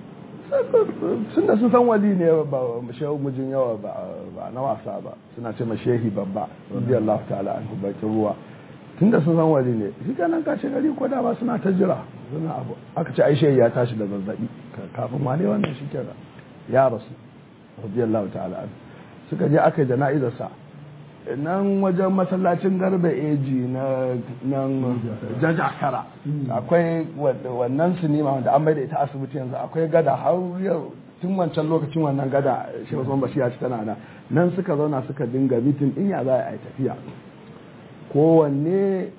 sun da sun san wali ne ba shehu mijin yawa ba na wasa ba suna ce shehi babba radiyallahu ta'ala anhu bakin ruwa tun da sun san wali ne shi kenan kashe gari ko da ba suna ta jira suna abu aka ce ai shehi ya tashi da zazzabi kafin wane wannan shi kenan ya rasu radiyallahu ta'ala anhu suka je aka jana'izar sa nan wajen masallacin garba eji na nan jajakara akwai wannan sinima wanda an bai da ita asibiti yanzu akwai gada har yau tun wancan lokacin wannan gada shi wasu bashi ya ci tana nan nan suka zauna suka dinga mitin in ya za a yi tafiya kowanne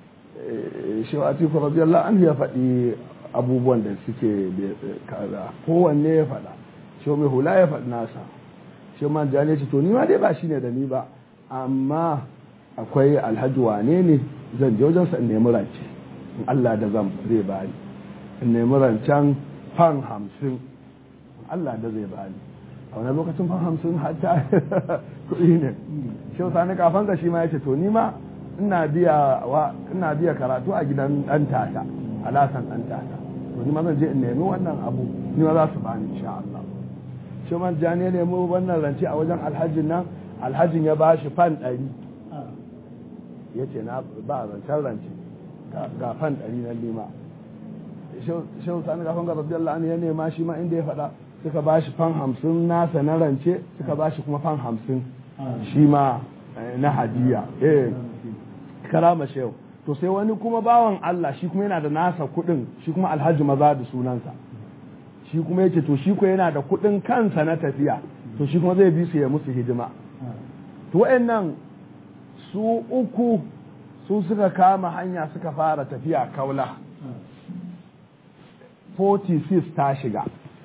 shi wa atiku radiyallahu anhu ya faɗi abubuwan da suke kaza kowanne ya faɗa shi mai hula ya faɗi nasa shi man jani ce to ni ma dai ba shine da ni ba amma akwai alhaji wane ne zan je wajensa in nemi rance in Allah da zan zai bani in nemi rancen fan hamsin Allah da zai bani a wani lokacin fan hamsin hatta kuɗi ne shi sani kafan ka shi ma ya ce to ni ma ina biya ina biya karatu a gidan ɗan tata alasan ɗan tata to ni ma zan je in nemi wannan abu ni ma za su bani insha Allah shehu man tijani ya nemi wannan rance a wajen alhajin nan alhajin ya ba shi fan ɗari ya ce na ba rancen rance ga fan ɗari na lima shehu sani gafan ga rabbi Allah ya nema shi ma inda ya faɗa suka ba shi fan hamsin nasa na rance suka ba shi kuma fan hamsin shi ma na hadiya eh karama shehu to sai wani kuma bawan Allah shi kuma yana da nasa kuɗin shi kuma alhaji maza da sunansa shi kuma yace to shi ko yana da kuɗin kansa na tafiya to shi kuma zai bi su ya musu hidima to wayannan su uku su suka kama hanya suka fara tafiya kaula 46 ta shiga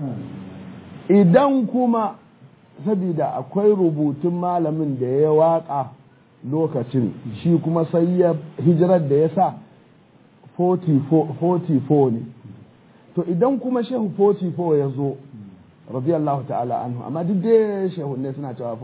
idan kuma saboda akwai rubutun malamin da ya waka lokacin shi kuma sai ya hijirar da ya sa 44 ne to idan kuma shehu 44 ya zo radiyallahu ta'ala anhu amma duk dai shehu ne suna cewa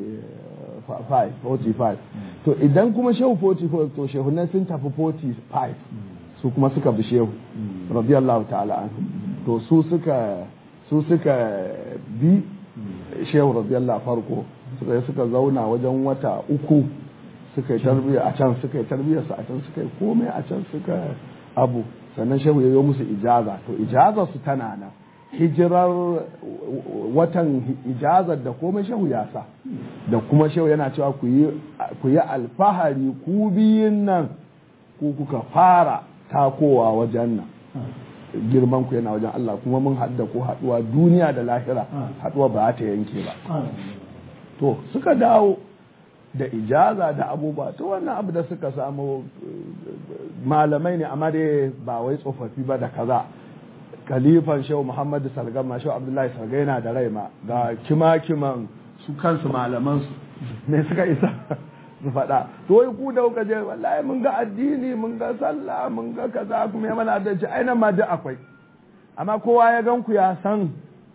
45 45 to idan kuma shehu 44 to shehu ne sun tafi 45 su kuma suka bi shehu radiyallahu ta'ala anhu to su suka su suka bi shehu radiyallahu farko suka suka zauna wajen wata uku suka yi tarbiyya a can suka yi tarbiyyar su a can suka yi komai a can suka abu sannan shehu ya yi musu ijaza to ijazar su tana nan hijirar watan ijazar da komai shehu ya sa da kuma shehu yana cewa ku yi alfahari ku biyun nan ku kuka fara takowa wajen nan girman ku yana wajen Allah kuma mun hadda ku haduwa duniya da lahira haduwa ba ta yanke ba to suka dawo da ijaza da abubuwa to wannan abu da suka samu malamai ne amma dai ba wai tsofaffi ba da kaza kalifan shehu muhammadu salgama shehu abdullahi salga yana da rai ma ga kima-kiman su kansu malaman su ne suka isa su faɗa to wai ku da kuka je wallahi mun ga addini mun ga sallah mun ga kaza kuma ya mana da ci ainihin ma duk akwai amma kowa ya gan ku ya san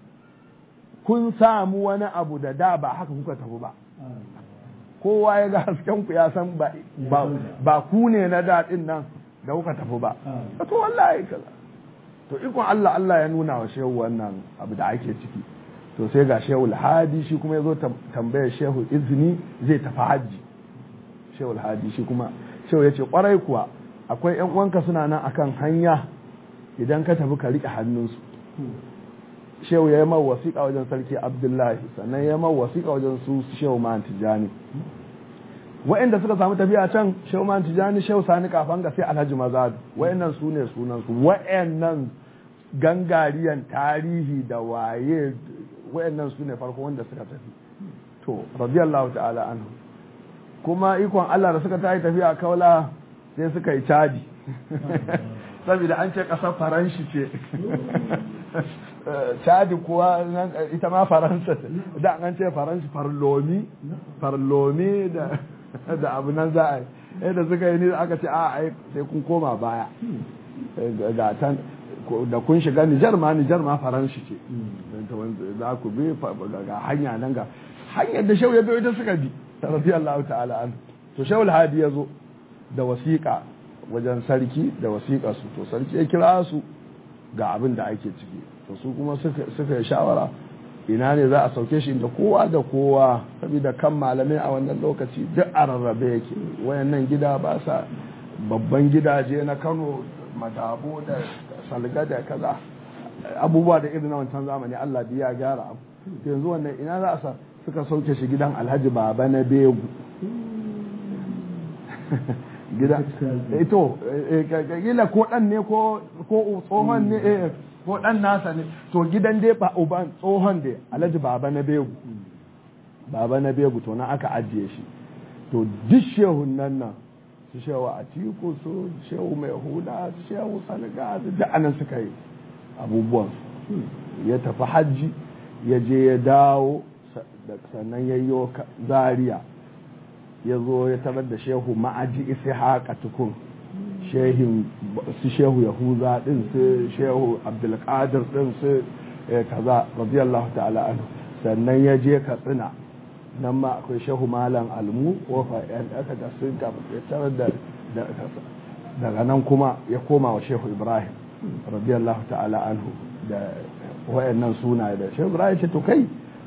kun samu wani abu da da ba haka kuka tafi ba kowa ya ga hasken ku ya san ba ku ne na daɗin nan da kuka tafi ba to wallahi kaza to ikon Allah Allah ya nuna wa shehu wannan abu da ake ciki to sai ga shehu alhadi shi kuma ya zo tambayar shehu izini zai tafi hajji shehu alhadi shi kuma shehu ya ce kwarai kuwa akwai yan uwanka suna nan akan hanya idan ka tafi ka riƙe hannunsu shehu ya yi mawa wasiƙa wajen sarki abdullahi sannan ya yi mawa wasiƙa wajen su shehu man tijani wa'inda suka samu tafiya can shehu man tijani shehu sani kafan ga sai alhaji mazadu wa'innan su ne sunansu wa'innan gangariyan tarihi da waye wa'innan su ne farko wanda suka tafi to radiyallahu ta'ala anhu kuma ikon Allah da suka tayi tafiya kaula sai suka yi cadi saboda an ce ƙasar faranshi ce cadi kuwa ita ma faransa da an ce faranshi farlomi farlomi da da abu nan za a yi yadda suka yi ni aka ce a ai sai kun koma baya ga tan da kun shiga Nijar ma Nijar ma faranshi ce za ku bi ga hanya nan ga hanyar da shau ya biyo ita suka bi radiyallahu ta'ala an to shawul hadi ya zo da wasiƙa wajen sarki da wasiƙa su to sarki ya kira su ga abin da ake ciki to su kuma suka yi shawara ina ne za a sauke shi inda kowa da kowa saboda kan malamai a wannan lokaci duk a rarrabe yake wayannan gida ba sa babban gidaje na kano madabo da salga da kaza abubuwa da irin na wancan zamani allah biya gyara abu yanzu wannan ina za a sa suka sauke shi gidan alhaji baba na begu gida ito gila ko dan ne ko tsohon ne ko dan nasa ne to gidan dai ba uban tsohon da alhaji baba na begu baba na begu to na aka ajiye shi to duk shehun nan nan su shehu a tiku su shehu mai huda su shehu salga su duk anan suka yi abubuwan ya tafi hajji ya je ya dawo sannan ya yi zaria ya zo ya tarar da shehu ma'aji isi haka tukun shehin su shehu yahuza din su shehu abdulkadir din su kaza radiyallahu ta'ala anhu sannan ya je katsina nan ma akwai shehu malam almu kofa yan aka da sun ya tarar da daga nan kuma ya koma wa shehu ibrahim radiyallahu ta'ala anhu da wayannan suna da shehu ibrahim ce to kai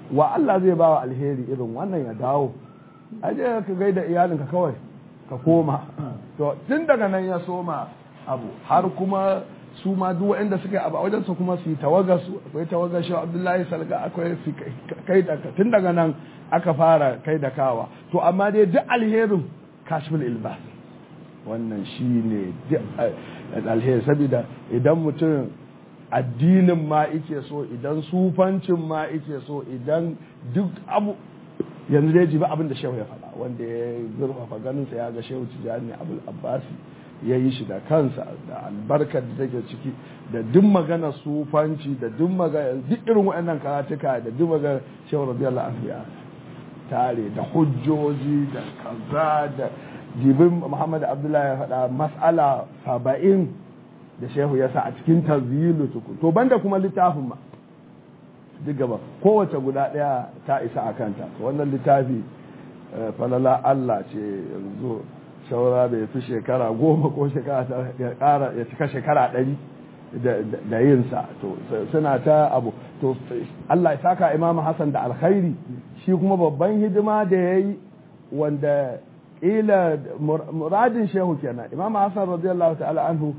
wa Allah zai ba wa alheri irin wannan ya dawo aje ka gaida iyalinka kawai ka koma to tun daga nan ya soma abu har kuma su ma duk waɗanda suka yi abu a wajen su kuma su yi tawagar su akwai tawagar shi Abdullahi Salga akwai su kai da tun daga nan aka fara kai da kawa to amma dai duk alherin kashful ilbas wannan shi ne alheri saboda idan mutum addinin ma ike so idan sufancin ma ike so idan duk abu yanzu dai ji ba abin da shehu ya faɗa wanda ya zurfafa ganinsa ya ga shehu tijjani abul abbasi ya yi shi da kansa da albarkar da take ciki da duk magana sufanci da duk magana duk irin waɗannan karatuka da duk magana shehu radiyallahu anhu ya tare da hujjoji da kaza da jibin muhammad abdullahi ya faɗa mas'ala saba'in da shehu ya sa a cikin tazilu tuku to banda kuma littafin ma duk gaba kowace guda ɗaya ta isa a kanta wannan littafi falala Allah ce yanzu shaura bai fi shekara goma ko shekara ya ƙara ya cika shekara ɗari da yinsa to suna ta abu to Allah ya saka imamu Hassan da alkhairi shi kuma babban hidima da ya yi wanda ƙila muradin shehu kenan imamu Hassan radiyallahu ta'ala anhu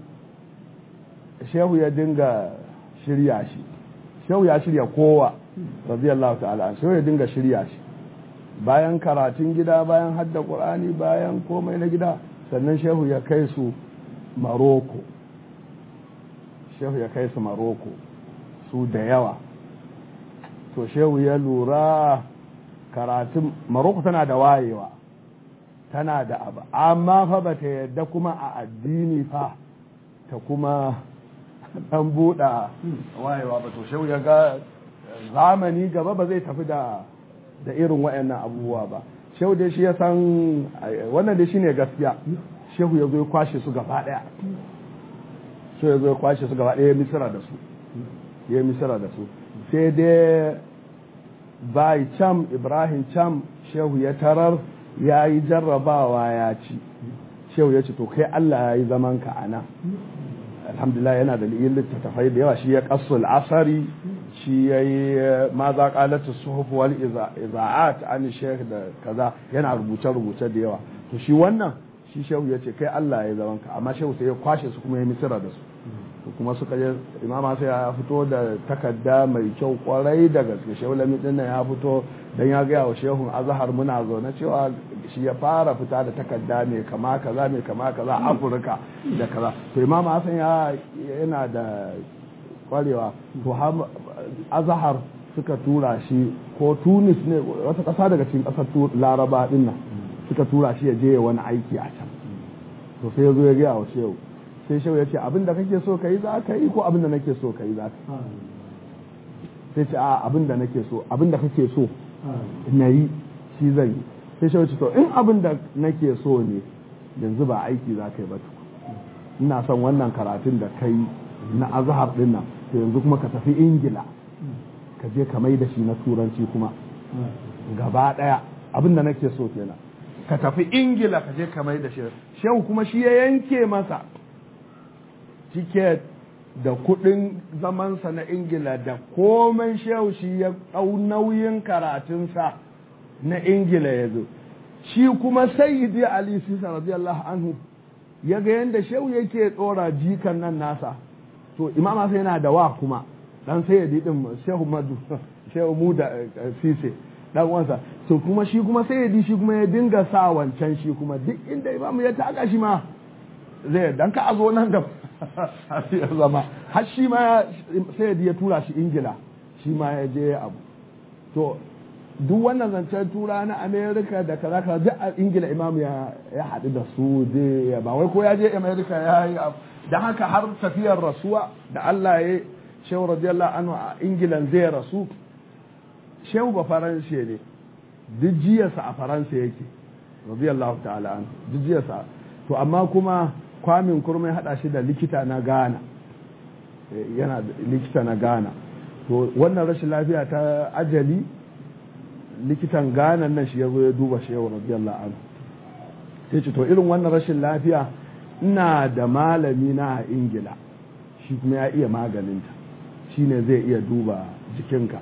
shehu ya dinga shirya shi shehu ya shirya kowa radiyallahu ta'ala an shehu ya dinga shirya shi bayan karatun gida bayan hadda qur'ani bayan komai na gida sannan shehu ya kai su maroko shehu ya kai su maroko su da yawa to shehu ya lura karatun maroko tana da wayewa tana da abu amma fa bata yadda kuma a addini fa ta kuma dan buɗa wayewa ba to shehu ya ga zamani gaba ba zai tafi da da irin wayannan abubuwa ba shehu dai shi ya san wannan dai shine gaskiya shehu ya zo ya kwashe su gaba daya shehu ya zo ya kwashe su gaba daya ya misira da su ya misira da su sai dai bai cam ibrahim cam shehu ya tarar ya yi jarrabawa ya ci shehu ya ce to kai allah ya yi zamanka a nan alhamdulillah yana da yin littattafai da yawa shi ya kasul asari shi ya yi ma za kalatu suhuf wal iza'at an shekh da kaza yana rubuce rubuce da yawa to shi wannan shi shehu ya ce kai Allah ya zaman ka amma shehu sai ya kwashe su kuma ya misira da su to kuma suka je imama sai ya fito da takarda mai kyau kwarai da gaske shehu lami din ya fito dan ya gaya wa shehun azhar muna zaune cewa shi ya fara fita da takarda mai kama kaza mai kama kaza afirka da kaza to imam hasan ya yana da kwarewa to azhar suka tura shi ko tunis ne wata kasa daga cikin kasar laraba din nan suka tura shi ya je wani aiki a can to sai ya zo ya gaya wa shehu sai shehu ya ce abin da kake so ka yi za ka yi ko abin da nake so ka yi za ka sai ce a abin da nake so abin da kake so na yi shi zan yi sai shi to in abin da nake so ne yanzu ba aiki za ka yi ba ina son wannan karatun da kai na azhar din nan to yanzu kuma ka tafi ingila ka je ka mai da shi na turanci kuma gaba daya abin da nake so kenan ka tafi ingila ka je ka mai da shi shehu kuma shi ya yanke masa tiket da kudin zamansa na ingila da komai shehu shi ya ɗau nauyin karatunsa na ingila ya zo shi kuma sayyidi ali sisa radiyallahu anhu ya ga yadda shehu yake tsora jikan nan nasa to imama sai yana da wa kuma dan sayyidi din shehu madu shehu mu da sise dan wansa to kuma shi kuma sayyidi shi kuma ya dinga sa wancan shi kuma duk inda imamu ya taka shi ma zai dan ka a zo nan da ya zama har shi ma sai ya tura shi ingila shi ma ya je abu to duk wannan zancen tura na amerika da kaza kaza duk a ingila imam ya ya haɗu da su ya ba wai ko ya je amerika ya yi abu da haka har tafiyar rasuwa da allah ya shehu radiyallahu anhu a ingilan zai rasu shehu ba faranshe ne duk jiyarsa a faransa yake radiyallahu ta'ala anhu duk jiyarsa to amma kuma kwamin kurmai hada shi da likita na ghana yana likita na ghana to wannan rashin lafiya ta ajali likitan ghana nan shi ya zo ya duba shi yau radiyallahu anhu sai ce to irin wannan rashin lafiya ina da malami na a ingila shi kuma ya iya maganinta shi ne zai iya duba jikinka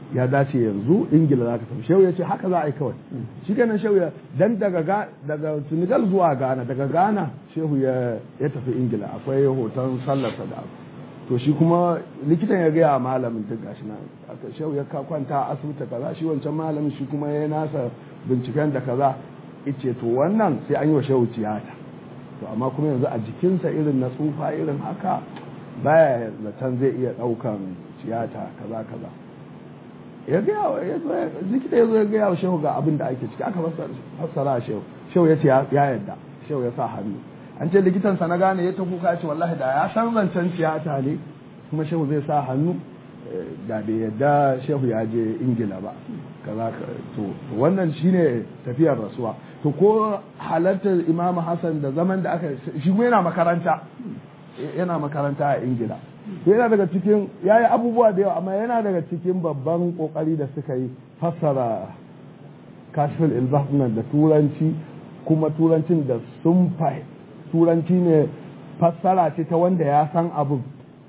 ya dace yanzu ingila za ka tafi shehu ya ce haka za a yi kawai shi kenan shehu ya dan daga daga senegal zuwa ghana daga ghana shehu ya ya tafi ingila akwai hoton sallarsa da to shi kuma likitan ya gaya malamin duk gashi nan aka shehu ya kwanta a asibiti kaza shi wancan malamin shi kuma ya nasa binciken da kaza ice to wannan sai an yi wa shehu tiyata to amma kuma yanzu a jikinsa irin na tsufa irin haka baya zaton zai iya daukan tiyata kaza kaza ya gaya likita ya zo ya gaya wa shehu ga abin da ake ciki aka fassara shehu shehu ya ce ya yadda shehu ya sa hannu an ce likitan sa na gane ya ta kuka ce wallahi da ya san zancen tiyata ne kuma shehu zai sa hannu da bai yadda shehu ya je ingila ba kaza to wannan shine tafiyar rasuwa to ko halartar imam hassan da zaman da aka shi yana makaranta yana makaranta a ingila yana daga cikin ya yi abubuwa da yawa amma yana daga cikin babban kokari da suka yi fassara kashfin ilbahnan da turanci kuma turancin da sun turanci ne fassara ce ta wanda ya san abin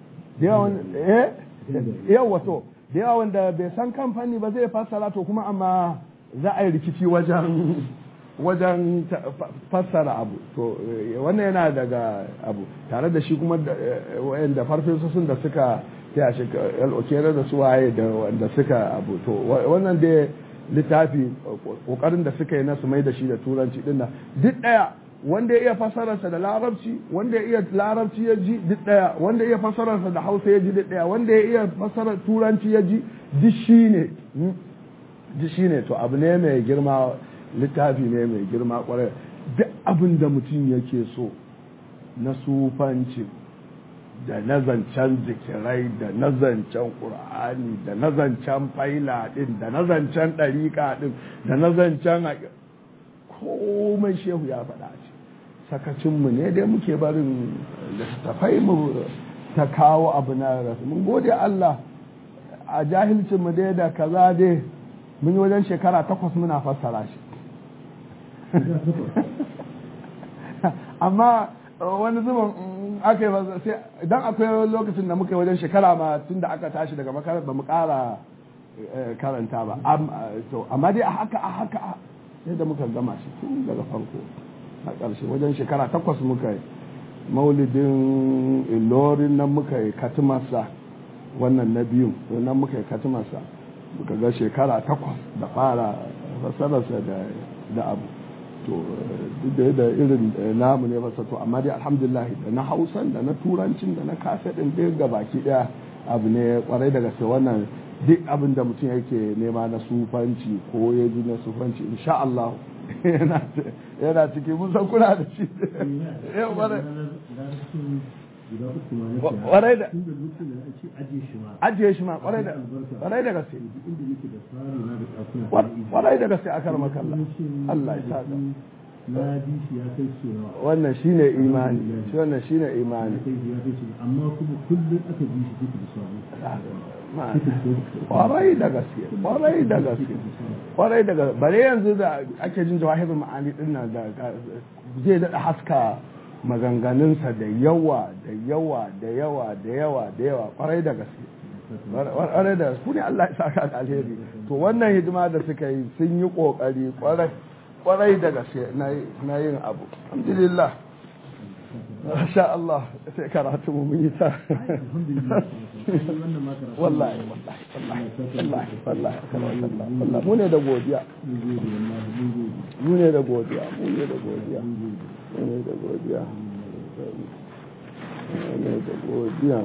yawa to da yawa wanda bai san kamfani ba zai fassara to kuma amma za a yi rikici wajen wajen fassara abu to wannan yana daga abu tare da shi kuma wayanda farfesosin da suka ya shi al'okere da su waye da wanda suka abu to wannan da littafi kokarin da suka yi na su mai da shi da turanci din duk daya wanda ya iya fassararsa da larabci wanda ya iya larabci ya ji duk daya wanda ya iya fassararsa da hausa ya ji duk daya wanda ya iya fassarar turanci ya ji duk shi ne duk shi ne to abu ne mai girma littafi ne mai girma kwarai duk abin da mutum yake so na sufanci da na zancen zikirai da na zancen ƙur'ani da na zancen faila ɗin da na zancen ɗariƙa ɗin da na zancen komai shehu ya faɗa ce sakacinmu ne dai muke barin littattafai mu ta kawo abu na rasu mun gode Allah a jahilcinmu dai da kaza dai mun yi wajen shekara takwas muna fassara shi amma wani zuban aka yi sai idan akwai lokacin da muka yi wajen shekara ma tun da aka tashi daga makarar ba mu kara karanta ba amma dai a haka a haka sai da muka gama shi tun daga farko a ƙarshe wajen shekara takwas muka yi maulidin ilorin nan muka yi katimarsa wannan na biyu nan muka yi katimarsa muka ga shekara takwas da fara fasararsa da abu to duk da irin namu ne masa to amma dai alhamdulillah da na hausan da na turancin da na kasadin duk ga baki daya abu ne kwarai daga sai wannan duk abin da mutum yake nema na sufanci ko ya ji na sufanci insha Allah yana ciki mun san kuna da shi kwarai da ajiye shi ma kwarai da kwarai da gaske kwarai da gaske akar makalla Allah ya saka na bi shi ya kai cewa wannan shine imani shi wannan shine imani amma kuma kullum aka bi shi duka da kwarai da gaske kwarai da gaske kwarai da gaske bare yanzu da ake jin jawahirul ma'ani din nan da zai daɗa haska maganganunsa da yawa da yawa da yawa da yawa da yawa kwarai da gaske kwarai da gaske ne Allah ya saka da alheri to wannan hidima da suka yi sun yi kokari kwarai kwarai da gaske na yin abu alhamdulillah Masha Allah sai karatu mu yi ta wallahi wallahi wallahi wallahi wallahi mu ne da godiya mu ne da godiya mu ne da godiya mu ne da godiya mu ne da godiya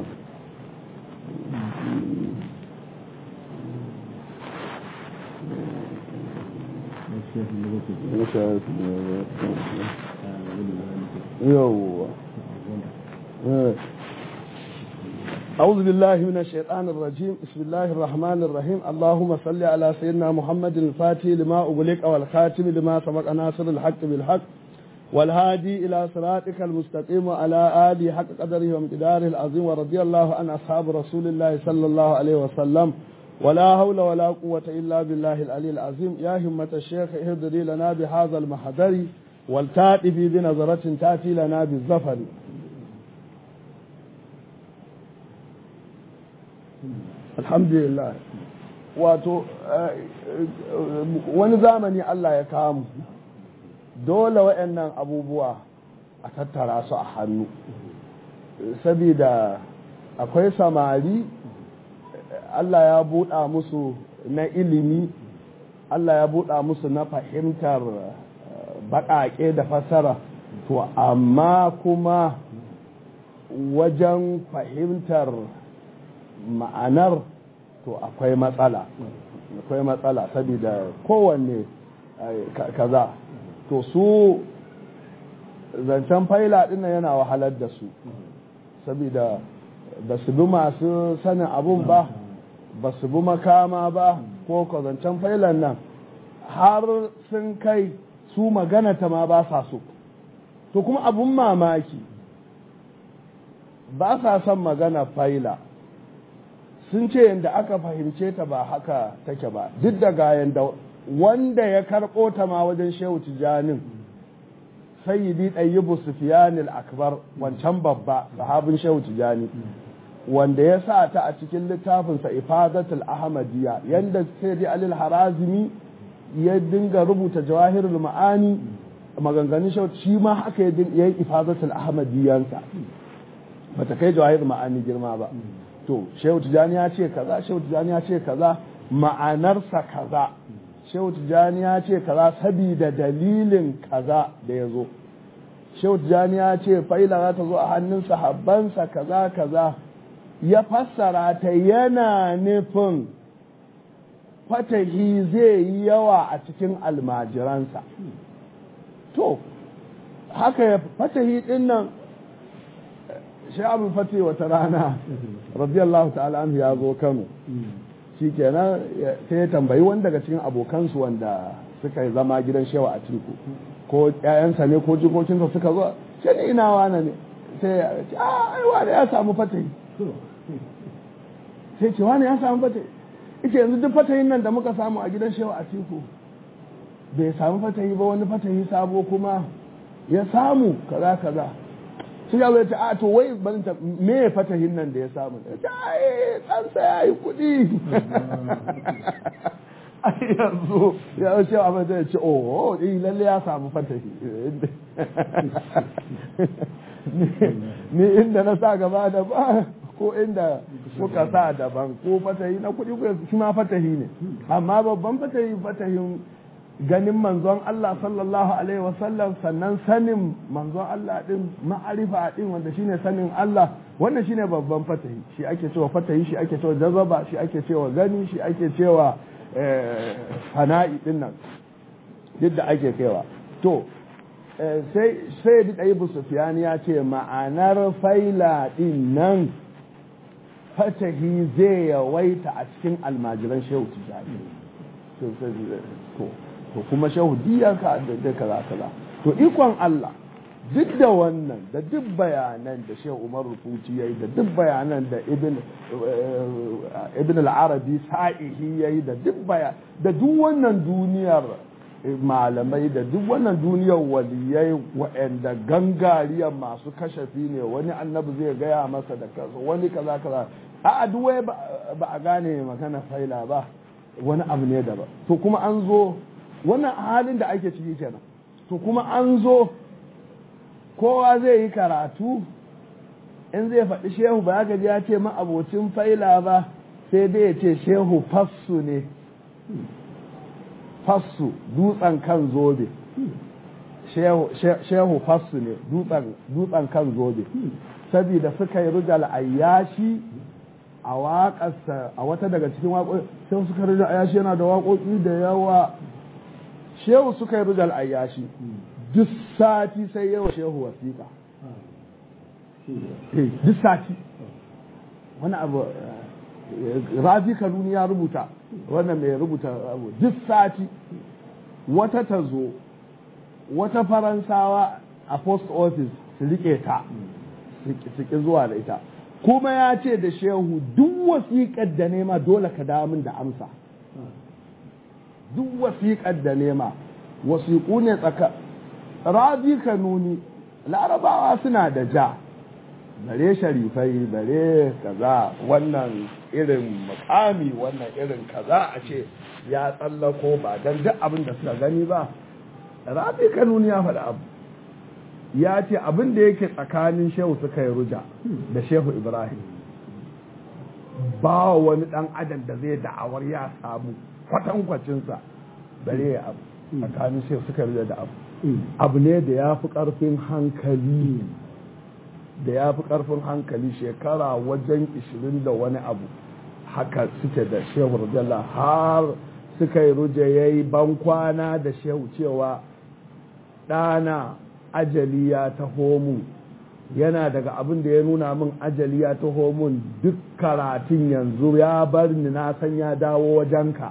yawwa أعوذ بالله من الشيطان الرجيم بسم الله الرحمن الرحيم اللهم صل على سيدنا محمد الفاتح لما أغلق والخاتم لما سبق ناصر الحق بالحق والهادي إلى صراطك المستقيم وعلى آله حق قدره وامتداره العظيم ورضي الله عن أصحاب رسول الله صلى الله عليه وسلم ولا حول ولا قوة إلا بالله العلي العظيم يا همة الشيخ اهدري لنا بهذا المحضر والتاتي بنظرة تأتي لنا بالظفر الحمد لله wato wani zamani Allah ya kamu dole waɗannan abubuwa a tattara su a hannu saboda akwai samari Allah ya buɗa musu na ilimi Allah ya buɗa musu na fahimtar baƙaƙe da fasara to amma kuma wajen fahimtar ma'anar to akwai matsala akwai matsala saboda kowanne kaza to su zancen faila ɗin yana wahalar da su saboda ba su bi masu sanin abun ba ba su bi makama ba ko zancen failan nan har sun kai su magana ta ma ba sa so to kuma abun mamaki ba sa son magana faila sun ce yadda aka fahimce ta ba haka take ba duk da ga yadda wanda ya karɓo ta ma wajen shehu tijanin sayyidi ɗayyibu sufiyanil akbar wancan babba sahabin shehu tijani wanda ya sa ta a cikin littafinsa ifadatul ahmadiyya yanda sayyidi alil harazimi ya dinga rubuta jawahirul ma'ani maganganun shehu shi ma haka ya yi ifadatul ahmadiyyansa bata kai jawahirul ma'ani girma ba to shehu tijani ya ce kaza shehu tijani ya ce kaza ma'anarsa kaza shehu tijani ya ce kaza sabida dalilin kaza da ya zo shehu tijani ya ce faila za ta zo a hannun sahabbansa kaza kaza ya fassara ta yana nufin fatahi zai yi yawa a cikin almajiransa to haka ya fatahi din nan sha'abin fati wata rana radiyallahu ta'ala anhu ya zo kano shi kenan sai ya tambayi wani daga cikin abokansu wanda suka yi zama gidan shewa a tiku ko ƴaƴansa ne ko jikokinsa suka zo sai ni ina wane ne sai ya ce a ai wane ya samu fatahi sai ce wane ya samu fatahi ita yanzu duk fatahin nan da muka samu a gidan shewa a tiku bai samu fatahi ba wani fatahi sabo kuma ya samu kaza kaza sai ya ce a to wai ban ta me fatahin nan da ya samu ya ce ai ɗansa ya yi kuɗi ai yanzu ya ce a mata ya ce oh eh lalle ya samu fatahi ni inda na sa gaba da ba ko inda kuka sa daban ko fatahi na kuɗi ko shi ma fatahi ne amma babban fatahi fatahin ganin manzon Allah sallallahu alaihi wasallam sannan sanin manzon Allah din ma'arifa din wanda shine sanin Allah wannan shine babban fatahi shi ake cewa fatahi shi ake cewa jazaba shi ake cewa gani shi ake cewa fana'i din nan duk da ake kaiwa to sai sai da ɗaya sufiyani ya ce ma'anar faila din nan fatahi zai yawaita a cikin almajiran shehu tijani to to kuma shehu diyarka da kaza kaza to ikon Allah duk da wannan da duk bayanan da shehu Umar Rufuti yayi da duk bayanan da ibn ibn al-Arabi sa'ihi yayi da duk bayan da duk wannan duniyar malamai da duk wannan duniyar waliyai waɗanda gangariyar masu kashafi ne wani annabi zai gaya masa da kaza wani kaza kaza a duk ba a gane magana faila ba wani abu ne daban to kuma an zo wannan halin da ake ciki kenan to kuma an zo kowa zai yi karatu in zai faɗi shehu ba ya ya ce ma'abocin faila ba sai dai ya ce shehu fassu ne fassu dutsen kan zobe shehu fassu ne dutsen kan zobe saboda suka yi rujal ayyashi a waƙarsa a wata daga cikin waƙoƙi sai suka rujal ayyashi yana da waƙoƙi da yawa shehu suka yi rujal ayyashi duk sati sai yawa shehu wasiƙa duk sati wani abu rafi kanuni ya rubuta wannan mai rubuta abu duk sati wata ta zo wata faransawa a post office su rike ta su ki zuwa da ita kuma ya ce da shehu duk wasiƙar da nema dole ka damun da amsa duk wasiƙar da nema wasiƙu ne tsaka rabi kanuni larabawa suna da ja bare sharifai bare kaza wannan irin mukami wannan irin kaza a ce ya tsallako ba don duk abin da suka gani ba rabi kanuni ya faɗi abu ya ce abin da yake tsakanin shehu suka yi ruja da shehu ibrahim ba wani ɗan adam da zai da'awar ya samu kwatankwacinsa bare ya abu tsakanin shehu suka yi ruja da abu abu ne da ya fi ƙarfin hankali da ya fi ƙarfin hankali shekara wajen ishirin da wani abu haka suke da shehu rajala har suka yi ruje ya yi bankwana da shehu cewa ɗana ajali ya taho mu yana daga abin da ya nuna min ajali ya taho mun duk karatun yanzu ya bar ni na san ya dawo wajenka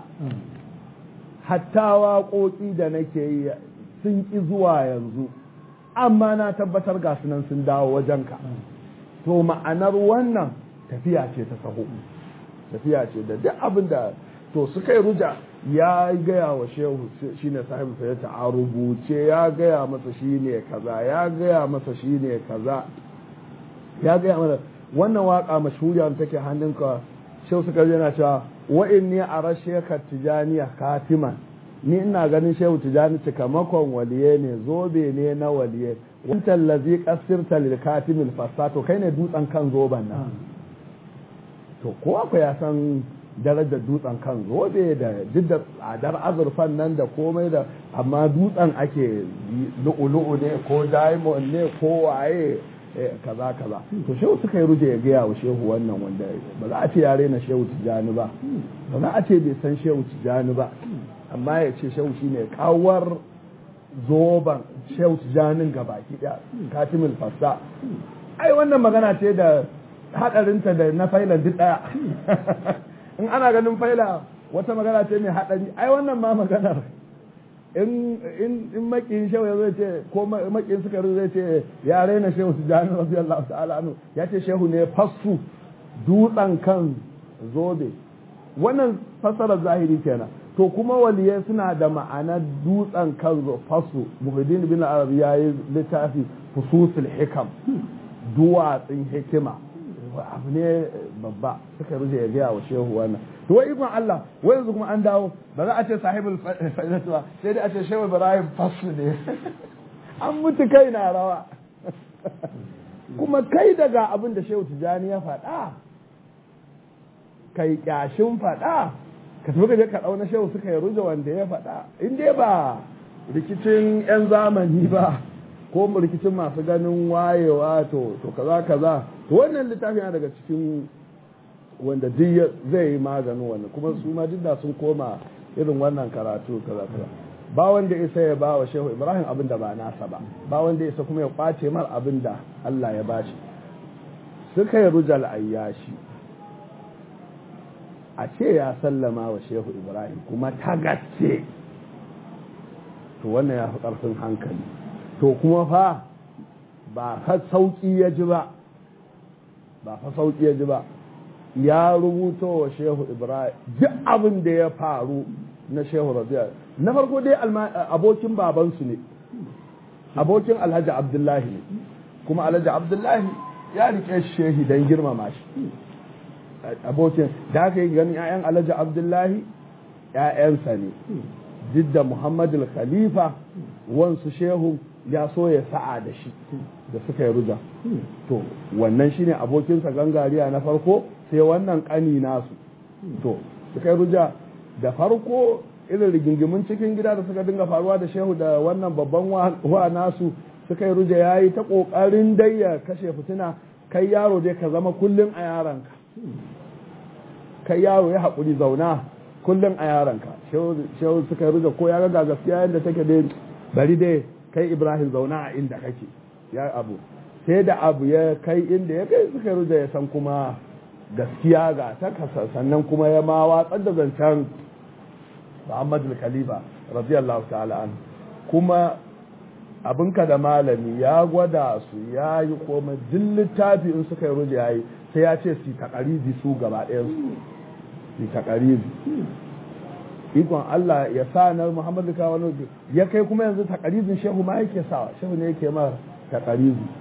hatta waƙoƙi da nake yi sun ƙi zuwa yanzu amma na tabbatar ga sunan sun dawo wajenka to ma'anar wannan tafiya ce ta saho tafiya ce da duk abin da to suka yi ruja ya gaya wa shehu shine sahibu sayyata a rubuce ya gaya masa shine kaza ya gaya masa shine kaza ya gaya masa wannan waka mashhuriya take hannunka shehu suka yana cewa wa inni ara shekar tijaniya katiman ni ina ganin shehu tijani cikamakon waliye ne zobe ne na waliye wancan lazi kasirta lil katimil fasa to kai ne dutsen kan zoben nan to kowa ku ya san darajar dutsen kan zobe da duk da tsadar azurfan nan da komai da amma dutsen ake lu'ulu'u ne ko diamond ne ko waye kaza kaza to shehu suka yi ruje ya gaya wa shehu wannan wanda ba za a ce yare na shehu tijani ba ba za a ce bai san shehu tijani ba amma ya ce shehu shine kawar zoban shehu tijanin gabaki daya katimul fassa ai wannan magana ce da hadarinta da na failan duk daya in ana ganin faila wata magana ce mai hadari ai wannan ma maganar in in in makin shehu ya zai ce ko makin suka zai ce ya raina shehu tijani radiyallahu ta'ala anhu ya ce shehu ne fassu dutsen kan zobe wannan fassarar zahiri kenan to kuma waliyai suna da ma'anar dutsen kan fasu muhiddin bin arabi ya yi littafi fususul hikam duwatsun hikima abu ne babba suka ruje ya gaya wa shehu wannan to wai ikon Allah wai yanzu kuma an dawo ba za a ce sahibul fa'idatu ba sai dai a ce shehu ibrahim fasu ne an mutu kai na rawa kuma kai daga abin da shehu tijani ya faɗa kai kyashin faɗa ka tafi ka je ka ɗauna shehu suka yi ruje wanda ya faɗa in dai ba rikicin 'yan zamani ba ko rikicin masu ganin wayewa to to kaza kaza to wannan littafi yana daga cikin wanda duk zai yi maganin wannan kuma su ma duk da sun koma irin wannan karatu kaza kaza ba wanda isa ya ba wa shehu ibrahim abin da ba nasa ba ba wanda isa kuma ya kwace mar abin da allah ya bashi suka yi rujal ayyashi a ce ya sallama wa shehu ibrahim kuma ta gaske to wannan ya fi ƙarfin hankali to kuma fa ba fa sauƙi ya ji ba ba fa sauƙi ya ji ba ya rubuto wa shehu ibrahim duk abin da ya faru na shehu rabi'a na farko dai abokin babansu ne abokin alhaji abdullahi ne kuma alhaji abdullahi ya rike shehi don girmama shi abokin da aka yi ganin 'ya'yan alhaji abdullahi 'ya'yansa ne duk da muhammadu khalifa wansu shehu ya so ya sa'a da shi da suka yi ruja to wannan shine abokinsa gangariya na farko sai wannan kani nasu to suka yi ruja da farko irin rigingimin cikin gida da suka dinga faruwa da shehu da wannan babban wa nasu suka yi ruja ya yi ta ƙoƙarin dai ya kashe fitina kai yaro dai ka zama kullum a yaranka kai yaro ya haƙuri zauna kullum a yaranka shehu suka yi ruja ko ya ga gaskiya yadda take dai bari dai kai ibrahim zauna a inda kake ya abu sai da abu ya kai inda ya kai suka yi ruja ya san kuma gaskiya ga ta kasa sannan kuma ya ma watsar da zancen muhammadu khalifa radiyallahu ta'ala an kuma abinka da malami ya gwada su ya yi koma duk littafi in suka yi ruja ya yi sai ya ce su takarizi su gaba ɗayan su su takarizi ikon Allah ya sa na Muhammadu kawo ya kai kuma yanzu takarizin shehu ma yake sawa shehu ne yake ma takarizi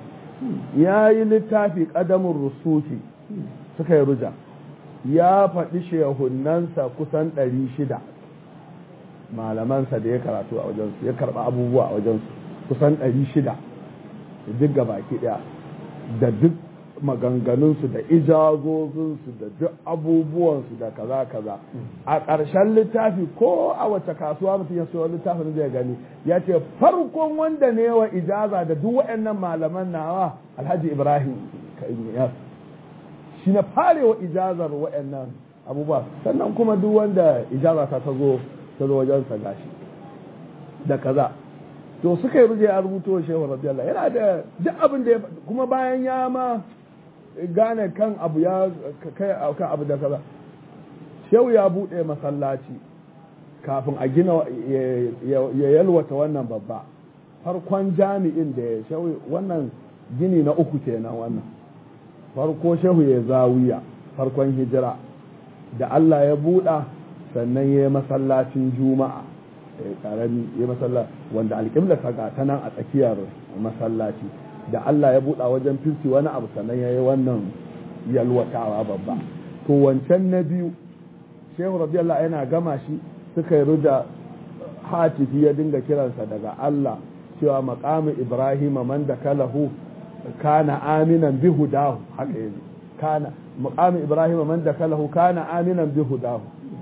ya yi littafi ƙadamun rusufi suka yi ruja ya faɗi shehunansa kusan ɗari shida malamansa da ya karatu a wajensu ya karɓa abubuwa a wajensu kusan ɗari shida duk ga baki ɗaya da duk maganganunsu da ijazozinsu da duk abubuwansu da kaza kaza a ƙarshen littafi ko a wace kasuwa mutum ya sayo littafin zai gani ya ce farkon wanda ne wa ijaza da duk waɗannan malaman nawa alhaji ibrahim ya shi na farewa ijazar waɗannan abubuwa sannan kuma duk wanda ijaza ta zo ta zo wajensa gashi da kaza to suka yi ruje a rubuto shehu radiyallahu yana da duk abin da ya kuma bayan ya ma gane kan abu ya kai kan abu da kaza shehu ya bude masallaci kafin a gina ya yalwata wannan babba farkon jami'in da ya shehu wannan gini na uku kenan wannan farko shehu ya zawiya farkon hijira da Allah ya buɗa sannan ya yi masallacin juma'a karami ya masallaci wanda alƙibla ta ga ta nan a tsakiyar masallaci da Allah ya buɗa wajen filti wani abu sannan ya yi wannan yalwatawa babba to wancan na biyu shehu radiyallahu yana gama shi suka yi ruda hatifi ya dinga kiransa daga Allah cewa maqamu ibrahim man da kalahu kana aminan bi hudahu haka yaji kana maqamu ibrahim man da kalahu kana aminan bi hudahu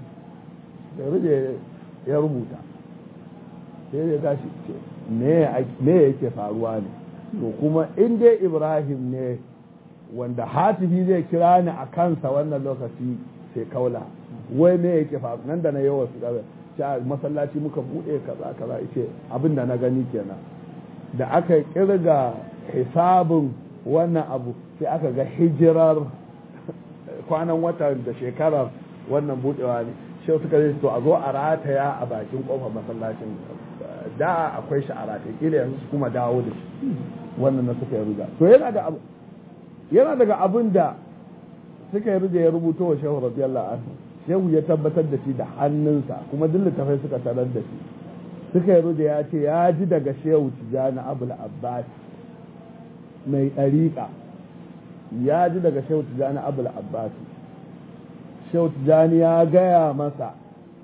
da ruje ya rubuta sai ya tashi ce me yake faruwa ne to kuma in dai ibrahim ne wanda hatifi zai kira ni a kansa wannan lokaci sai kaula wai me yake faru nan da na yawa su gabe sha masallaci muka bude kaza kaza ce abin da na gani kenan da aka kirga hisabin wannan abu sai aka ga hijirar kwanan wata da shekarar wannan budewa ne shi suka zai to a zo a rataya a bakin kofar masallacin da akwai shi a rataye kila yanzu su kuma dawo da shi wannan na suka yi ruga to yana da abu yana daga abin da suka yi ruga ya rubuto wa shehu radiyallahu anhu shehu ya tabbatar da shi da hannunsa kuma duk littafai suka tarar da shi suka yi ruga ya ce ya ji daga shehu tijani abul abbas mai ɗariƙa ya ji daga shehu tijani abul abbas shehu tijani ya gaya masa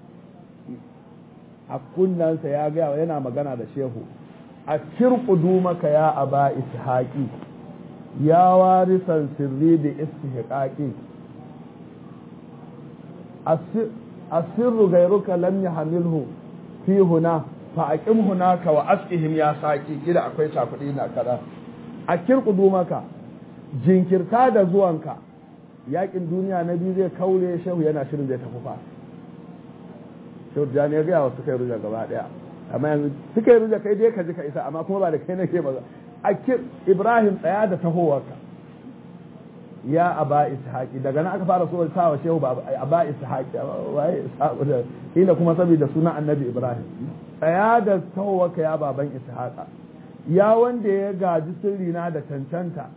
a kunnansa ya gaya yana magana da shehu a kirkudu maka ya aba ishaqi ya warisan sirri da istihqaqi asirru gairuka lam yahmilhu fi huna fa aqim hunaka wa asqihim ya saqi kida akwai cakudi na kada a kirkudu maka jinkirta da zuwanka yakin duniya na biyu zai kaure shehu yana shirin zai tafi fa shehu jani ya gaya wa suka yi ruja gaba daya amma yanzu suka yi ruja kai dai ka ji ka isa amma kuma ba da kai nake ba a ibrahim tsaya da tahowarka ya aba ishaqi daga nan aka fara so sa wa shehu ba aba ishaqi waye ishaqu da kila kuma saboda sunan annabi ibrahim tsaya da tahowarka ya baban ishaqa ya wanda ya gaji sirri na da cancanta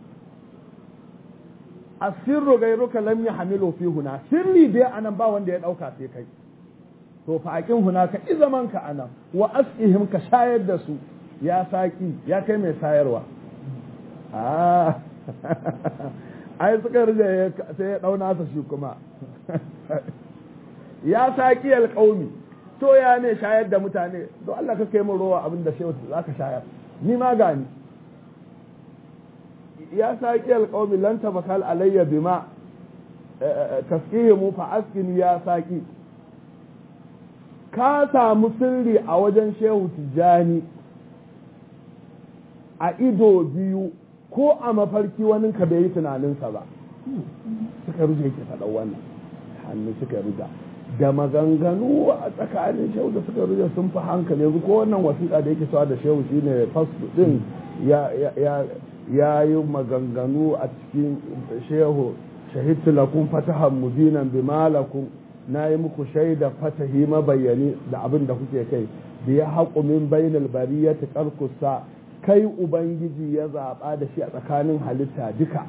asirru gairuka lam yahmilu fi huna sirri dai anan ba wanda ya dauka sai kai to fa aqin huna ka izaman ka anan wa asqihim ka shayar da su ya saki ya kai mai sayarwa ah ai suka rije sai ya dauna sa shi kuma ya saki alqaumi to ya ne shayar da mutane to Allah ka kai mu rowa abin da shehu zaka shayar ni ma gani ya saki alqaumi lan tabakal alayya bima tasqihimu fa askin ya saki ka samu sirri a wajen shehu tijjani a ido biyu ko a mafarki wani ka bai yi tunaninsa ba suka ruje ke faɗa wannan hannu suka ruga da maganganu a tsakanin shehu da suka ruje sun fi hankali yanzu ko wannan wasiƙa da yake sawa da shehu shine fasdu din ya yi maganganu a cikin shehu shahidtu lakum fatahan mubinan bima lakum na yi muku shaida fatahi mabayani da abin da kuke kai da ya haƙu min bainal bariyati karkusa kai ubangiji ya zaɓa da shi a tsakanin halitta duka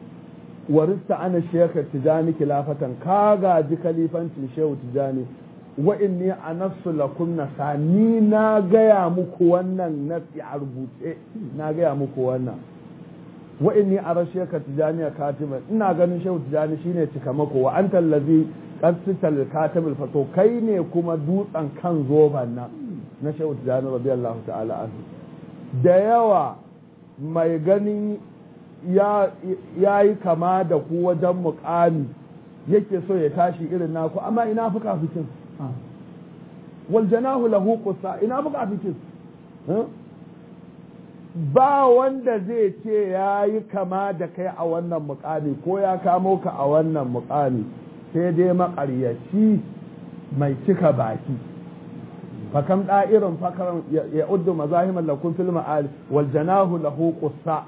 warista ana shekar tijani kilafatan ka gaji kalifancin shehu tijani wa inni anassu lakum nasa ni na gaya muku wannan nasi a rubuce na gaya muku wannan wa inni arashi ka tijani katiban ina ganin shehu tijani shine cikamako wa anta allazi qasital katimul fato kai ne kuma dutsen kan zoban nan na shehu tijani radiyallahu ta'ala anhu da yawa mai ganin ya yi kama da ku wajen mukami yake so ya tashi irin naku amma ina fuka fikin wal janahu lahu qussa ina fuka fikin ba wanda zai ce ya yi kama da kai a wannan mukami ko ya kamo ka a wannan mukami sai dai maƙaryaci mai cika baki fakam da'irin fakaran ya uddu mazahiman lakun fil ma'al wal janahu lahu qussa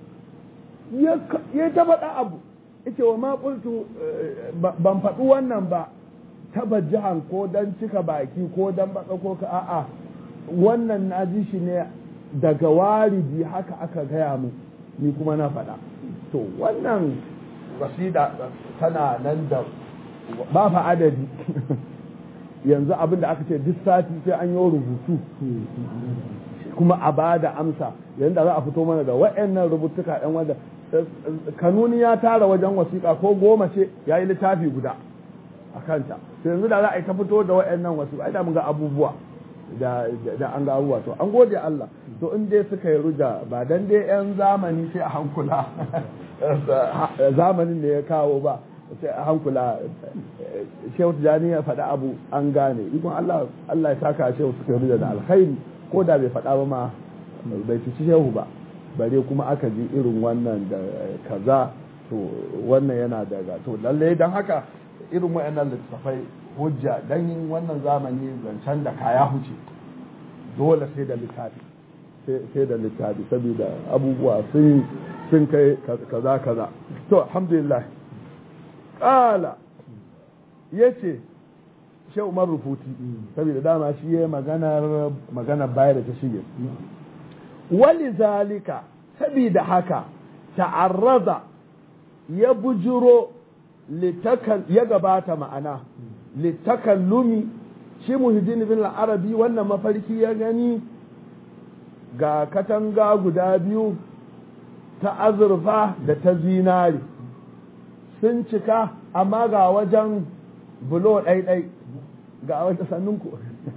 ya ta faɗa abu ita wa ma qultu ban faɗi wannan ba tabajjahan ko dan cika baki ko dan baka ko ka a'a wannan na ji shi ne daga waridi haka aka gaya mu ni kuma na faɗa to wannan wasida tana nan da ba fa adadi yanzu abin da aka ce duk sati sai an yi rubutu kuma a ba da amsa yanzu da za a fito mana da wa'annan rubutuka ɗan wanda kanuni ya tara wajen wasiƙa ko goma ce ya yi littafi guda a kanta yanzu da za a yi ta fito da wa'annan wasiƙa ai da mun ga abubuwa da an ga abubuwa to an gode Allah to in dai suka yi ruja ba dan dai yan zamani sai a hankula zamanin da ya kawo ba sai a hankula shehu tijani ya faɗa abu an gane ikon Allah Allah ya saka shehu suka ruja da alkhairi ko da bai faɗa ba ma bai fici shehu ba bare kuma aka ji irin wannan da kaza to wannan yana daga to lalle dan haka irin wayannan littafai hujja dan yin wannan zamani zancen da kaya huce dole sai da littafi sai da littafi saboda abubuwa sun sun kai kaza kaza to alhamdulillah kala yace shi umar rufuti saboda dama shi ya maganar maganar bayar da ta shige wali zalika saboda haka ta'arraza ya bujuro ya gabata ma'ana littakallumi shi muhiddin bin arabi wannan mafarki ya gani ga katanga guda biyu ta azurfa da ta zinari sun cika amma ga wajen bulo ɗaiɗai ga wajen sannunku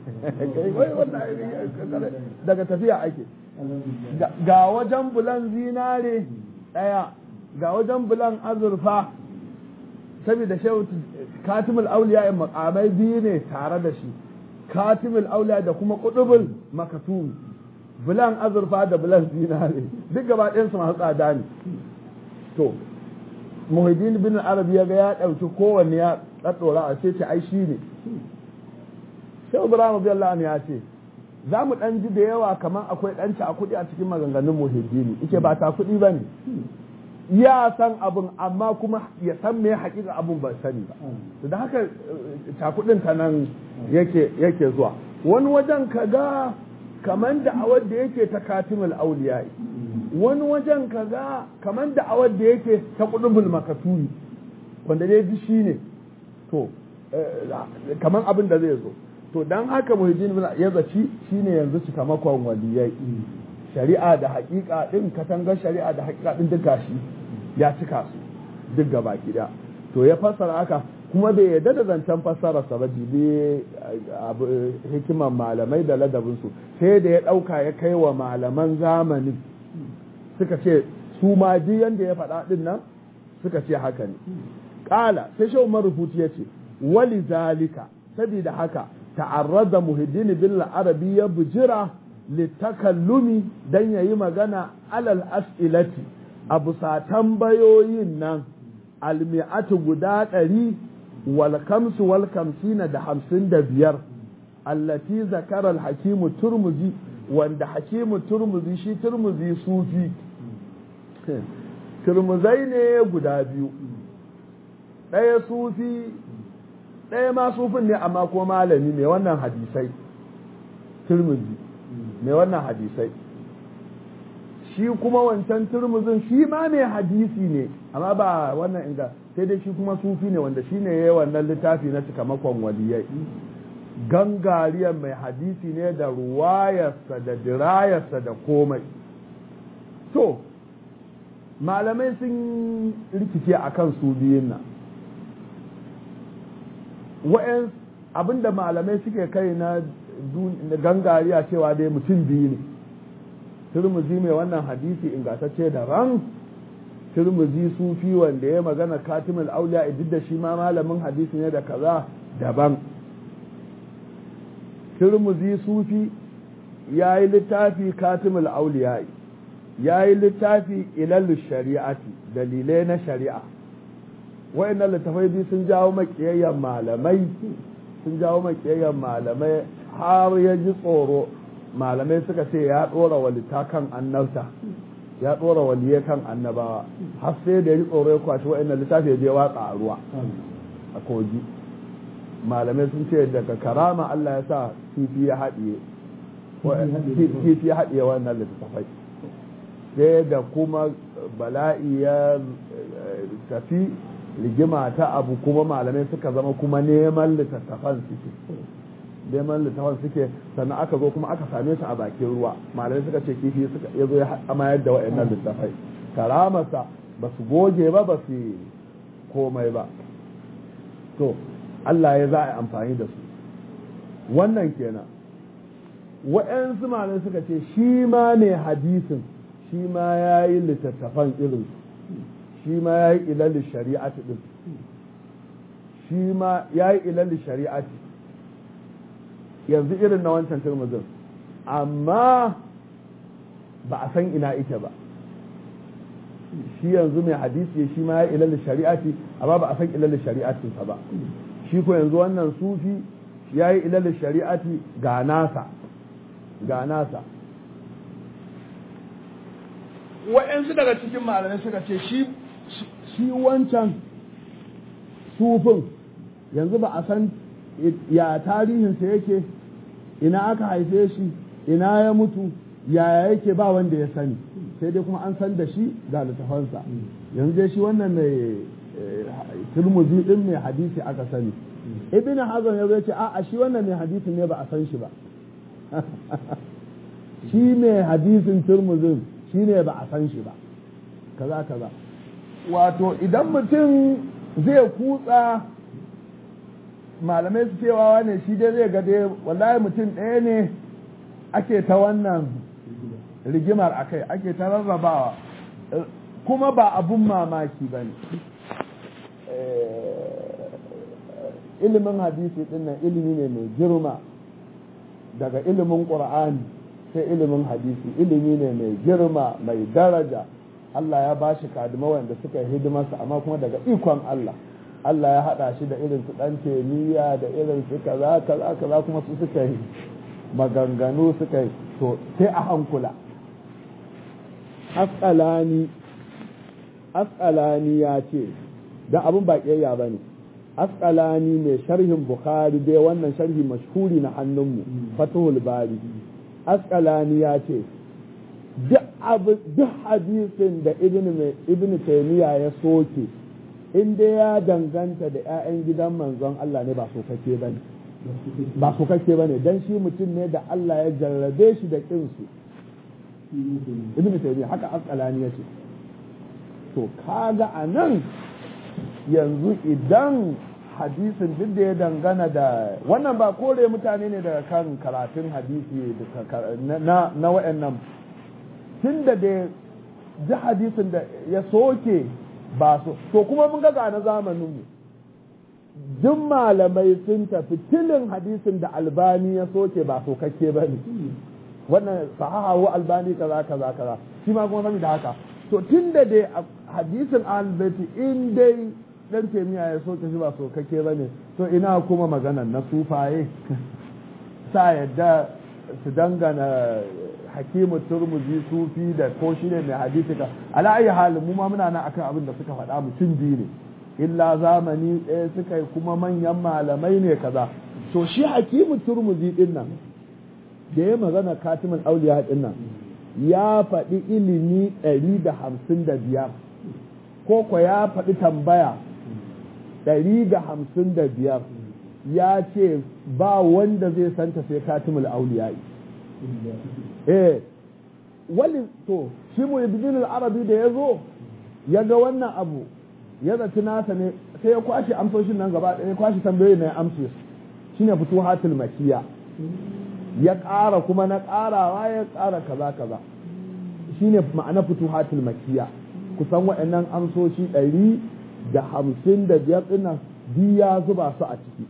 daga tafiya ake ga wajen bulan zinare ɗaya ga wajen bulan azurfa saboda shehu katimul auliya in makamai biyu ne tare da shi katimul auliya da kuma kudubul makatumi bulan azurfa da bulan zinare duk gaba ɗayansu masu tsada ne to muhiddin bin arabi ya ga ya ɗauki kowanne ya ɗaɗɗora a ce ce ai shi ne shehu ibrahim biyallahu ya ce za mu ɗan ji da yawa kamar akwai ɗan a kuɗi a cikin maganganun muhiddini ike ba ta kuɗi ba ne ya san abin amma kuma ya san me haƙiƙa abin ba sani ba da haka cakudin ta nan yake zuwa wani wajen ka ga kamar da awar da yake ta katimul auliyai wani wajen ka ga kamar da awar da yake ta kudubul makaturi wanda dai ji shi ne to kamar abin da zai zo to dan haka muhijin ya zaci shine yanzu cikamakon waliyai shari'a da haƙiƙa ɗin katangar shari'a da haƙiƙa ɗin duk gashi ya cika su duk gaba gida to ya fassara haka kuma bai yarda da zancen fassara sa ba jibi hikiman malamai da ladabinsu sai da ya ɗauka ya kai wa malaman zamani suka ce su ma duk yanda ya faɗa ɗin nan suka ce haka ne ƙala sai shi umar rubutu ya ce wali zalika sabida haka ta'arrada muhiddin bil arabi ya bujira litakallumi dan yayi magana alal as'ilati a bisa tambayoyin nan almi'atu guda ɗari wal kamsu wal kamsina da hamsin da biyar allati zakara al-hakimu turmuzi wanda hakimu turmuzi shi turmuzi sufi turmuzai ne guda biyu ɗaya sufi ɗaya ma sufin ne amma ko malami mai wannan hadisai turmuzi mai wannan hadisai shi kuma wancan turmuzin shi ma mai hadisi ne amma ba wannan inga sai dai shi kuma sufi ne wanda shi ne ya yi wannan littafi na cikamakon waliyai gangariyar mai hadisi ne da ruwayarsa da dirayarsa da komai to malamai sun rikice a kan su biyun nan wa'yan abinda malamai suke kai na gangariya cewa dai mutum biyu ne turmuzi mai wannan hadisi ingantacce da ran turmuzi sufi wanda ya magana katimul auliya duk da shi ma malamin hadisi ne da kaza daban turmuzi sufi ya yi littafi katimul auliya ya yi littafi ilallu shari'ati dalilai na shari'a wa'annan littafai biyu sun jawo makiyayyen malamai sun jawo makiyayyen malamai har ya ji tsoro malamai suka ce ya ɗora walita kan annabta ya ɗora waliye kan annabawa har sai da ya ji tsoro ya kwaci wa'annan littafi ya je watsa a ruwa a kogi malamai sun ce daga karama Allah ya sa kifi ya haɗiye kifi ya haɗiye wannan littafai sai da kuma bala'i ya tafi rigima ta abu kuma malamai suka zama kuma neman littattafan suke neman littattafan suke sannan aka zo kuma aka same su a bakin ruwa malamai suka ce kifi suka ya zo ya amayar da wa'annan littattafai karamarsa ba su goge ba ba su komai ba to Allah ya za a yi amfani da su wannan kenan wa'yansu malamai suka ce shi ma ne hadisin shi ma ya yi littattafan irin shi ma ya yi ilalli shari'ati din shi ma ya yi ilalli shari'ati yanzu irin na wancan turmuzin amma ba a san ina ike ba shi yanzu mai hadisi shi ma ya yi ilalli shari'ati amma ba a san ilalli shari'atinsa ba shi ko yanzu wannan sufi ya yi ilalli shari'ati ga nasa ga nasa wa'yansu daga cikin malamai suka ce shi wancan sufin yanzu ba a san ya tarihinsa yake ina aka haife shi ina ya mutu yaya yake ba wanda ya sani sai dai kuma an san da shi ga littafansa yanzu dai shi wannan mai turmuzi din mai hadisi aka sani ibn hazan ya ce a shi wannan mai hadisi ne ba a san shi ba shi mai hadisin turmuzin shi ne ba a san shi ba kaza kaza wato idan mutum zai kutsa malamai su cewa ne shi dai zai gade wallahi mutum ɗaya ne ake ta wannan rigimar akai ake ta rarrabawa kuma ba abun mamaki ba ne ilimin hadisi dinnan ilimi ne mai girma daga ilimin ƙur'ani sai ilimin hadisi ilimi ne mai girma mai daraja Allah ya ba shi kadima wanda suka yi hidimarsa amma kuma daga ikon Allah Allah ya haɗa shi da irin su ɗan temiya da irin su kaza kaza kaza kuma su suka yi maganganu suka yi to sai a hankula asqalani asqalani ya ce da abin ba ƙiyayya ba ne asqalani mai sharhin bukhari dai wannan sharhi mashhuri na hannunmu fatuhul bari asqalani ya ce duk hadisin da ibn taymiya ya soke in dai ya danganta da 'ya'yan gidan manzon Allah ne ba sokake ba ne ba sokake ba ne don shi mutum ne da Allah ya jarrabe shi da kinsu ibn taymiya haka asqalani ya ce to kaga a nan yanzu idan hadisin duk da ya dangana da wannan ba kore mutane ne daga kan karatun hadisi na na wa'annan tun da da ji hadisin da ya soke ba so to kuma mun ga na zamaninmu duk malamai sun tafi tilin hadisin da albani ya soke ba sokakke ba ne wannan sahahawo albani kaza kaza kaza shi ma kuma sami da haka to tun da dai hadisin albati in dai dan temiya ya soke shi ba sokakke ba ne to ina kuma maganan na sufaye sa yadda su dangana hakimu turmuzi sufi da ko shi ne mai hadisi ka ala ayi halin mu ma muna nan akan abin da suka faɗa mutum biyu ne illa zamani ɗaya suka yi kuma manyan malamai ne kaza to shi hakimu turmuzi din nan da ya magana katimin auliya din nan ya faɗi ilimi ɗari da hamsin da biyar ko ko ya faɗi tambaya ɗari da hamsin da biyar ya ce ba wanda zai santa sai katimul auliyai eh wali to shi muhiddin al-arabi da ya zo ya ga wannan abu ya zaci nasa ne sai ya kwashe amsoshin nan gaba ɗaya ya kwashe tambayoyin na ya amse shine futuhatul makiya ya ƙara kuma na ƙarawa ya ƙara kaza kaza shine ma'ana futuhatul makiya kusan waɗannan amsoshi ɗari da hamsin da biyar ɗinnan duk ya zuba su a ciki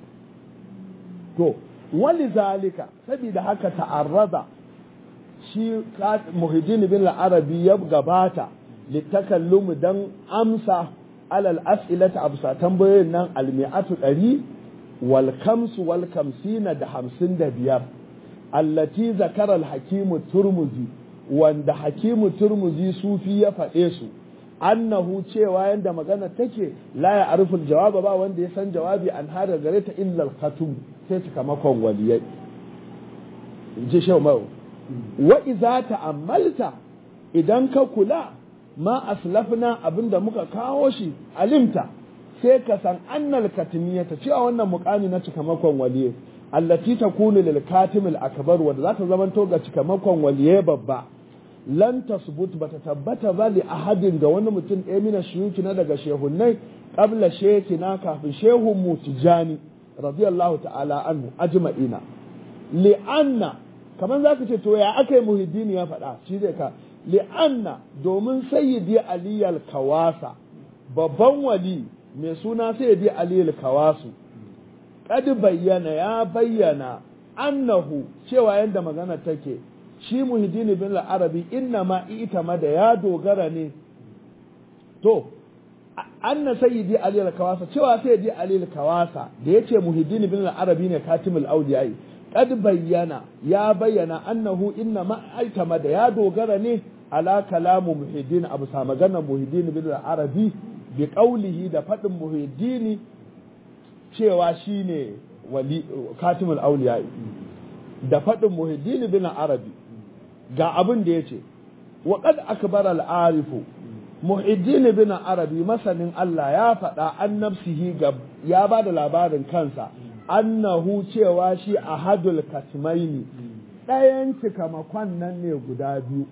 to wali zalika saboda haka ta'arrada shi muhiddin bin arabi ya gabata litakallum dan amsa alal as'ilata absa tambayoyin nan almi'atu ɗari wal kamsu wal kamsina da hamsin da biyar allati zakara al-hakimu turmuzi wanda hakimu turmuzi sufi ya faɗe su annahu cewa yanda magana take la ya ariful jawaba ba wanda ya san jawabi an hada gare ta illa al-khatum sai cikamakon waliyai ji shau mai wa iza ta'ammalta idan ka kula ma aslafna abinda muka kawo shi alimta sai ka san annal katimiyata cewa wannan muqami na cikamakon waliyai allati takunu lil katim al akbar wanda za ta zamanto ga cikamakon waliyai babba lan tasbut bata tabbata ba li ahadin ga wani mutum ɗaya mina shiyuki na daga shehunnai qabla shekina kafin shehun mu tijani radiyallahu ta'ala anhu ajma'ina li anna kaman zaka ce to ya akai muhiddini ya faɗa shi zai ka li anna domin sayyidi ali al kawasa babban wali mai suna sayyidi ali al kawasu kad bayyana ya bayyana annahu cewa yadda magana take shi muhiddin bin arabi inna ma ita ma da ya dogara ne to anna sayyidi ali al-kawasa cewa sayyidi ali al-kawasa da yace muhiddin bin arabi ne katimul awliyai kad bayyana ya bayyana annahu inna ma ita ma da ya dogara ne ala kalamu muhiddin abu sa magana muhiddin bin arabi bi qawlihi da fadin muhiddini cewa shi ne katimul auliya da faɗin muhiddin bin arabi ga abin da ya ce wa qad akbar al arifu muhiddin bin arabi masanin Allah ya faɗa an nafsihi ga ya ba da labarin kansa annahu cewa shi ahadul katmaini ɗayan cikamakon nan ne guda biyu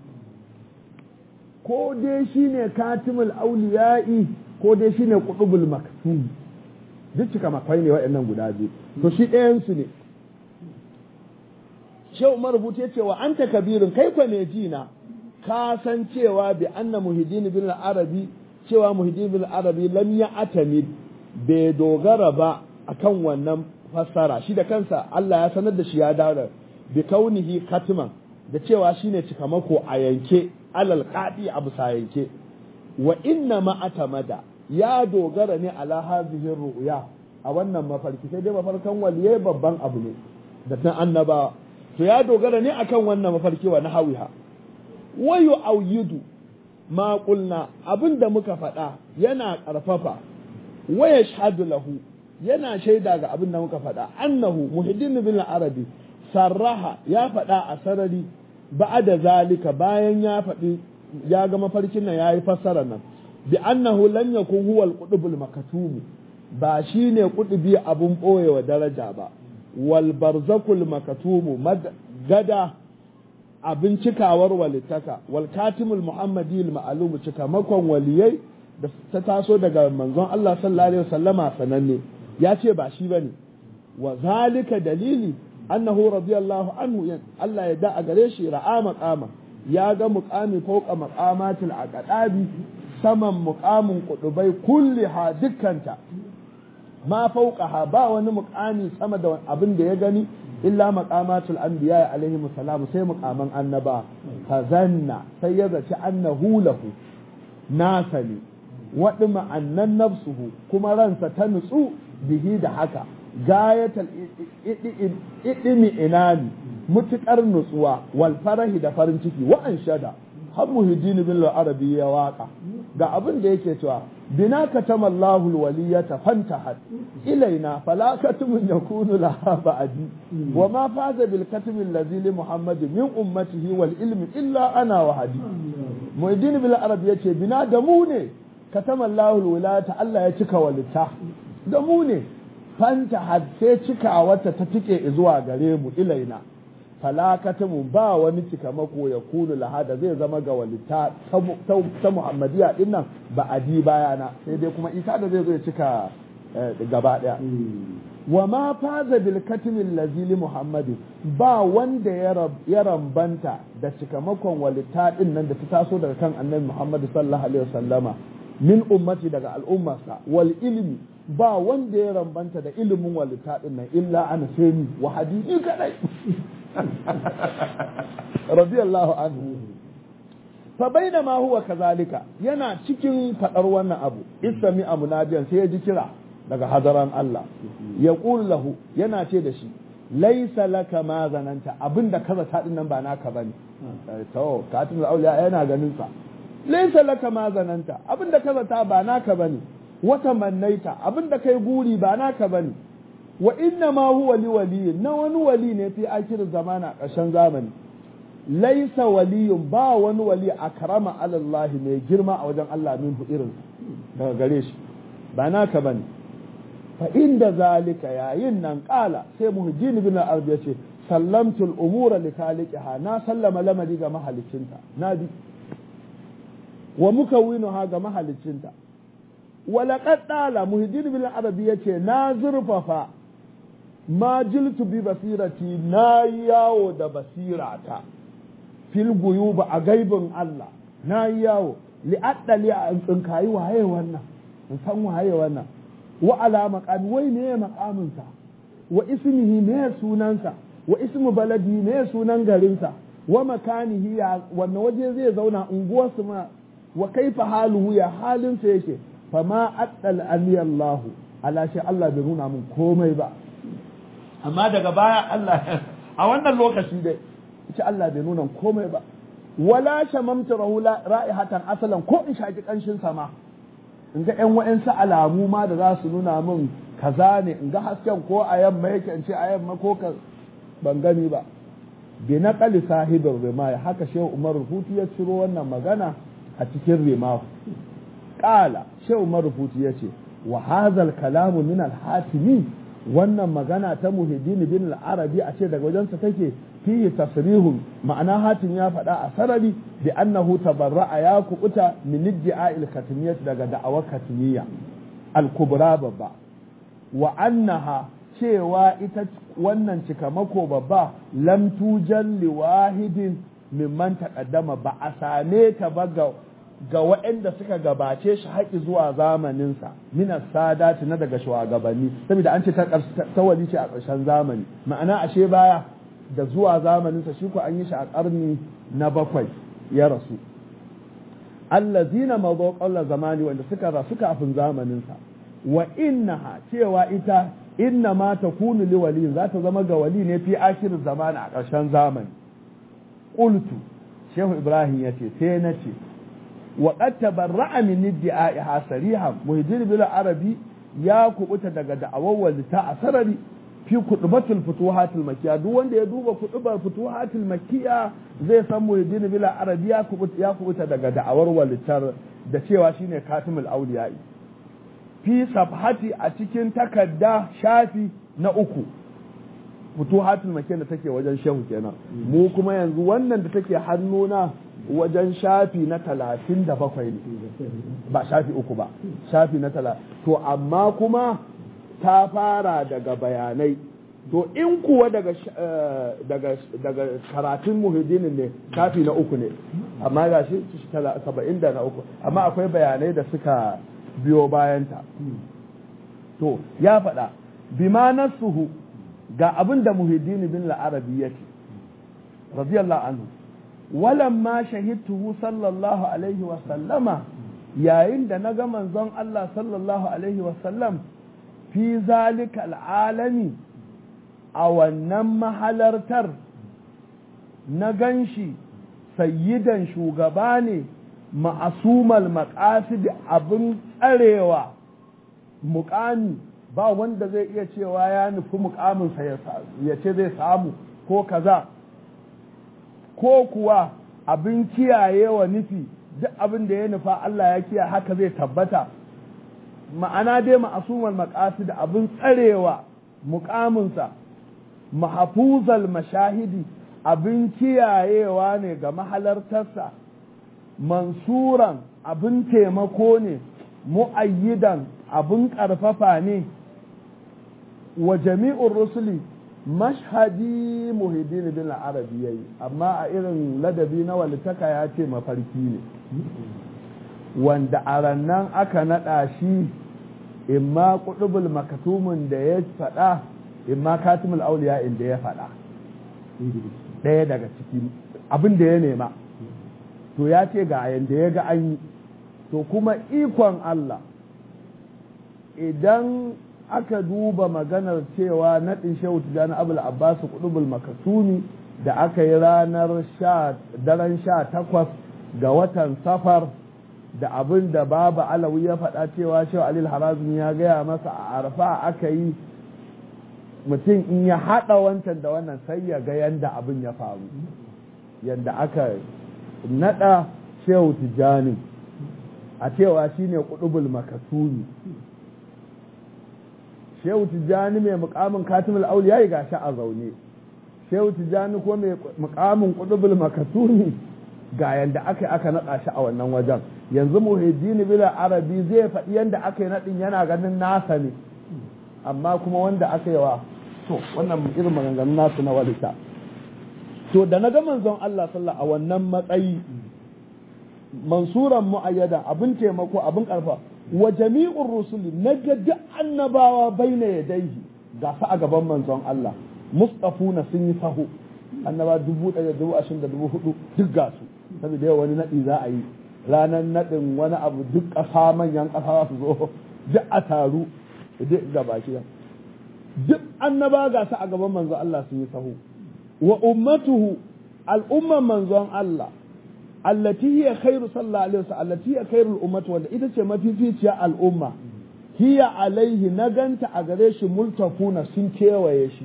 ko dai shine katimul auliya'i ko dai shine qutubul maktum duk cika makwai ne waɗannan guda biyu to shi ɗayansu ne shehu marubuta ce wa anta kabirin kai kwa ne jina ka san cewa bi anna muhiddin bin arabi cewa muhiddin bin arabi lam ya atamid bai dogara ba akan wannan fassara shi da kansa Allah ya sanar da shi ya dawo bi kaunihi katiman da cewa shine cikamako a yanke alal qadi abu sa yanke wa inna ma atamada ya dogara ne ala hazihin ru'ya a wannan mafarki sai dai mafarkan waliyai babban abu ne da tan annaba to ya dogara ne akan wannan mafarki wa nahawiha wa yu'ayyidu ma qulna abinda muka faɗa yana ƙarfafa wa yashhadu lahu yana shaida ga abinda muka faɗa annahu muhiddin bin arabi sarraha ya faɗa a sarari ba'ada zalika bayan ya faɗi ya ga mafarkin nan yayi fassara nan bi annahu lam yakun huwa al-qutbul maktum ba shine qutbi abun boyewa daraja ba wal barzakul maktum gada abin cikawar walittaka wal katimul muhammadi al ma'lum cikamakon waliyai da ta taso daga manzon Allah sallallahu alaihi wasallama sananne ya ce ba shi bane wa zalika dalili annahu radiyallahu anhu Allah ya da a gare shi ra'a maqama ya ga muqami fawqa maqamatil aqdabi saman mukamin kudubai kulli ha dukkanta ma fauqaha ba wani mukami sama da abin da ya gani illa maqamatul anbiya alaihi salam sai mukaman annaba kazanna sai ya zaci annahu lahu nasa ne waɗi ma'annan nafsuhu kuma ransa ta nutsu bihi da haka gayatal idimi inani mutukar nutsuwa wal farahi da farin ciki wa an shada har muhiddin bin arabi ya waka ga abin da yake cewa bina katama Allahu alwaliyata fantahat ilaina fala katmun yakunu laha ba'di wa ma faza bil katm alladhi li muhammad min ummatihi wal ilmi illa ana wa hadi muhiddin bin arabi yace bina da mu ne katama Allahu alwilata Allah ya cika walita da mu ne fanta har sai cikawarta ta tike zuwa gare mu ilaina falakatamu ba wani cikamako ya kunu lahada zai zama ga walita ta muhammadiya din nan ba a di bayana sai dai kuma ita da zai zo ya cika gaba daya wa ma faza bil katimin lazili muhammadu ba wanda ya rambanta da cikamakon walita din nan da ta taso daga kan annabi muhammadu sallallahu alaihi wasallama min ummati daga al'ummarsa wal ilmi ba wanda ya rambanta da ilimin walita din nan illa ana sai ni wa hadisi kadai radiyallahu anhu fa bainama huwa kazalika yana cikin fadar wannan abu istami amunadiyan sai ya ji kira daga hadaran Allah ya lahu yana ce da shi laisa laka ma zananta abinda kaza ta nan ba naka bane to katin auliya yana ganin sa laisa laka ma zananta abinda kaza ta ba naka bane wata mannaita abinda kai guri ba naka bane wa inna ma huwa li wali na wani wali ne fi akirin zamana ƙarshen zamani laisa waliyun ba wani wali akrama alallahi mai girma a wajen Allah min irin daga gare shi ba naka bane fa inda zalika yayin nan kala sai muhjin bin al ya ce sallamtu al-umura li khaliqiha na sallama lamari ga mahalicinta na bi wa mukawwinuha ga mahalicinta wa laqad dala muhjin bin al ya ce na zurfafa ma jiltu bi basirati na yawo da basirata fil guyuba a gaibin Allah na yawo li addali a tsinkayi waye wannan in san waye wannan wa ala maqami wai me maqaminsa wa ismihi me sunansa wa ismu baladi me sunan garinsa wa makanihi ya wanne waje zai zauna unguwarsu ma wa kaifa haluhu ya halinsa yake fa ma addal aliyallahu ala shi Allah bai nuna mun komai ba amma daga baya Allah a wannan lokaci dai ita Allah bai nuna komai ba wala shamamta rahula ra'ihatan asalan ko in shaki kanshin sama in ga ƴan wa'ansu alamu ma da za su nuna min kaza ne in ga hasken ko a yamma yake in ce a yamma ko ka ban gani ba bi naqali sahibin rimaya haka shehu umar rufuti ya ciro wannan magana a cikin rimahu qala shehu umar rufuti ya ce wa hadha kalamu min al-hatimi wannan magana ta muhiddin bin al-arabi a ce daga wajensa take fihi tasrihun ma'ana hatim ya faɗa a sarari bi annahu tabarra'a ya kubuta min iddi'a'il katimiyyah daga da'awar katimiyya al-kubra babba wa annaha cewa ita wannan cikamako babba lam tujan li wahidin mimman taqaddama ba a same ta ba ga ga waɗanda suka gabace shi haƙi zuwa zamaninsa minas sadati na daga shugabanni saboda an ce ta wali ce a ƙarshen zamani ma'ana ashe baya da zuwa zamaninsa shi ko an yi shi a ƙarni na bakwai ya rasu allazina mazo ƙalla zamani wanda suka rasu kafin zamaninsa wa innaha cewa ita inna ma ta kunu li wali za ta zama ga wali ne fi akirin zamani a ƙarshen zamani qultu shehu ibrahim ya ce sai na ce wa qad tabarra'a min idda'iha sarihan muhijir bil arabi ya kubuta daga da'awar walita a sarari fi kudubatul futuhatul makkiya duk wanda ya duba kudubar futuhatul makkiya zai san muhiddin bil arabi ya kubuta ya kubuta daga da'awar walitar da cewa shine katimul awliya'i fi safhati a cikin takadda shafi na uku futuhatul makkiya da take wajen shehu kenan mu kuma yanzu wannan da take hannuna wajen shafi na talatin da bakwai ne ba shafi uku ba shafi na talatin to amma kuma ta fara daga bayanai to in kuwa daga daga daga karatun muhiddinin ne shafi na uku ne amma ga shi saba'in da na uku amma akwai bayanai da suka biyo bayanta to ya faɗa bima nasuhu ga abin da muhiddini bin la'arabi ya ce radiyallahu anhu walamma shahidtuhu sallallahu alaihi wa sallama yayin da na ga manzon Allah sallallahu alaihi wa sallam fi zalika al'alami a wannan mahalartar na ganshi sayyidan shugaba ne ma'asumal maƙasid abin tsarewa muƙami ba wanda zai iya cewa ya nufi muƙaminsa ya ce zai samu ko kaza ko kuwa abin kiyayewa nufi duk abin da ya nufa Allah ya kiyaye haka zai tabbata ma'ana dai ma'asumar maqasid abin tsarewa muƙaminsa mahafuzal mashahidi abin kiyayewa ne ga mahalartarsa mansuran abin taimako ne mu'ayyidan abin ƙarfafa ne wa jami'ur rusuli mashhadi muhiddin bin arabi yayi amma a irin ladabi na walitaka ya ce mafarki ne wanda a rannan aka naɗa shi imma kudubul makatumin da ya faɗa imma katimul auliya inda ya faɗa ɗaya daga ciki abin da ya nema to ya ce ga yanda ya ga an yi to kuma ikon Allah idan aka duba maganar cewa naɗin shehu tijjani abul abbas kudubul makasumi da aka yi ranar daren sha takwas ga watan safar da abin da baba alawi ya faɗa cewa shehu alil harazmi ya gaya masa a arfa aka yi mutum in ya haɗa wancan da wannan sai ya ga yanda abin ya faru yanda aka naɗa shehu tijjani a cewa shine kudubul makasumi shehu tijjani mai mukamin katimul auliya ya gashi a zaune shehu tijjani ko mai mukamin kudubul makasumi ga yanda aka aka naɗa shi a wannan wajen yanzu muhiddin bila arabi zai faɗi yanda aka yi naɗin yana ganin nasa ne amma kuma wanda aka yi wa to wannan irin maganganun nasu na walita to da na ga manzon Allah sallallahu a wannan matsayi mansuran mu'ayyada abin taimako abin karfa wa jami'ur rusuli na ga duk annabawa baina yadaihi ga su a gaban manzon Allah mustafuna sun yi sahu annaba dubu ɗaya dubu ashirin da dubu hudu duk ga su saboda yau wani naɗi za a yi ranar naɗin wani abu duk ƙasa manyan ƙasa su zo duk a taru duk ga baki duk annaba ga su a gaban manzon Allah sun yi sahu wa ummatuhu al'umman manzon Allah allati hiya khairu sallallahu alaihi wasallam allati hiya khairul ummati wanda ita ce mafificiya al'umma hiya alaihi na ganta a gare shi multafuna sun kewaye shi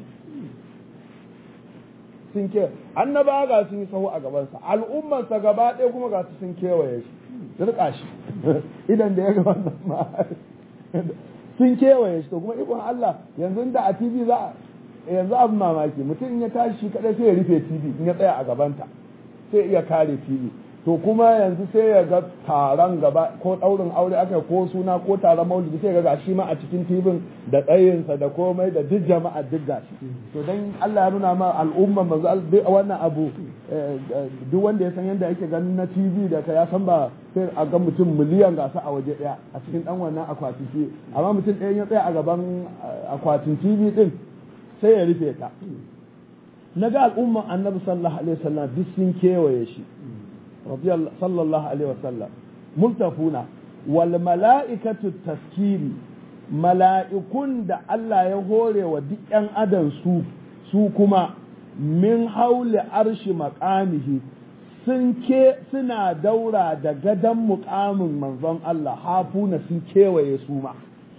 sun ke annaba ga sun yi sahu a gabansa al'ummarsa gaba ɗaya kuma ga su sun kewaye shi rika shi idan da ya ga wannan ma sun kewaye shi to kuma ikon Allah yanzu da a TV za yanzu abin mamaki mutum in ya tashi shi kadai sai ya rufe TV in ya tsaya a gabanta sai iya kare TV to kuma yanzu sai ya ga taron gaba ko ɗaurin aure aka ko suna ko taron maulidi sai ga gashi ma a cikin tibin da tsayinsa da komai da duk jama'a duk gashi to dan Allah ya nuna ma al'umma manzo wannan abu duk wanda ya san yadda yake ganin na TV da ka ya san ba sai a ga mutum miliyan gasa a waje daya a cikin dan wannan akwati ce amma mutum ɗaya ya tsaya a gaban akwatin TV din sai ya rufe ta na ga al'umman annabi sallallahu alaihi wasallam duk sun kewaye shi sallallahu alaihi wasallam multafuna wal mala'ikatu taskiri mala'ikun da Allah ya hore wa duk ‘yan adam su su kuma min haule arshi maƙamihi sun ke suna daura da gadon muƙamin manzon Allah hafuna sun kewaye su ma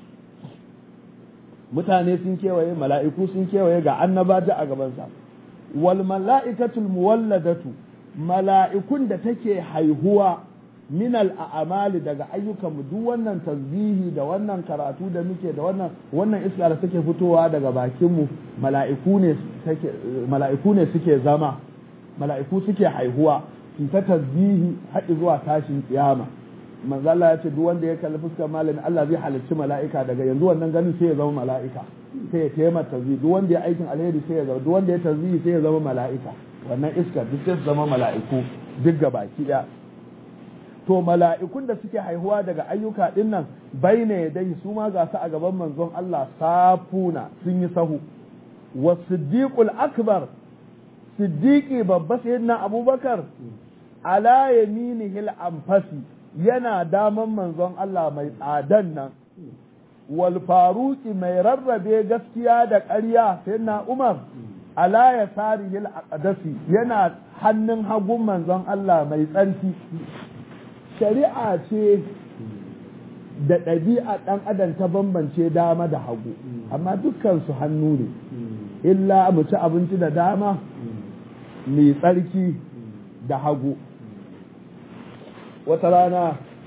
mutane sun kewaye mala'iku sun kewaye ga annaba da a gabansa wal mala'ikatul muwalladatu mala'ikun da take haihuwa minal a'amali daga ayyukan mu duk wannan tasbihi da wannan karatu da muke da wannan wannan iska da take fitowa daga bakin mu mala'iku ne take mala'iku ne suke zama mala'iku suke haihuwa su ta tasbihi har zuwa tashin kiyama manzo Allah ya ce duk wanda ya kalli fuskar malami Allah zai halicci mala'ika daga yanzu wannan ganin sai ya zama mala'ika sai ya taimaka tasbihi duk wanda ya aikin alheri sai ya zama duk wanda ya tasbihi sai ya zama mala'ika wannan iska duk sai zama mala'iku duk baki ɗaya to mala'ikun da suke haihuwa daga ayyuka ɗin nan bai ne dai su ma ga su a gaban manzon Allah safuna sun yi sahu wa siddiqul akbar siddiqi babba sayyidina abubakar ala yaminihil anfasi yana daman manzon Allah mai tsadan nan wal faruqi mai rarrabe gaskiya da ƙarya sayyidina umar ala ya sarihil aqdasi yana hannun hagun manzon Allah mai tsarki shari'a ce da ɗabi'a ɗan adam ta bambance dama da hagu amma dukkansu hannu ne illa mu ci abinci da dama mai tsarki da hagu wata rana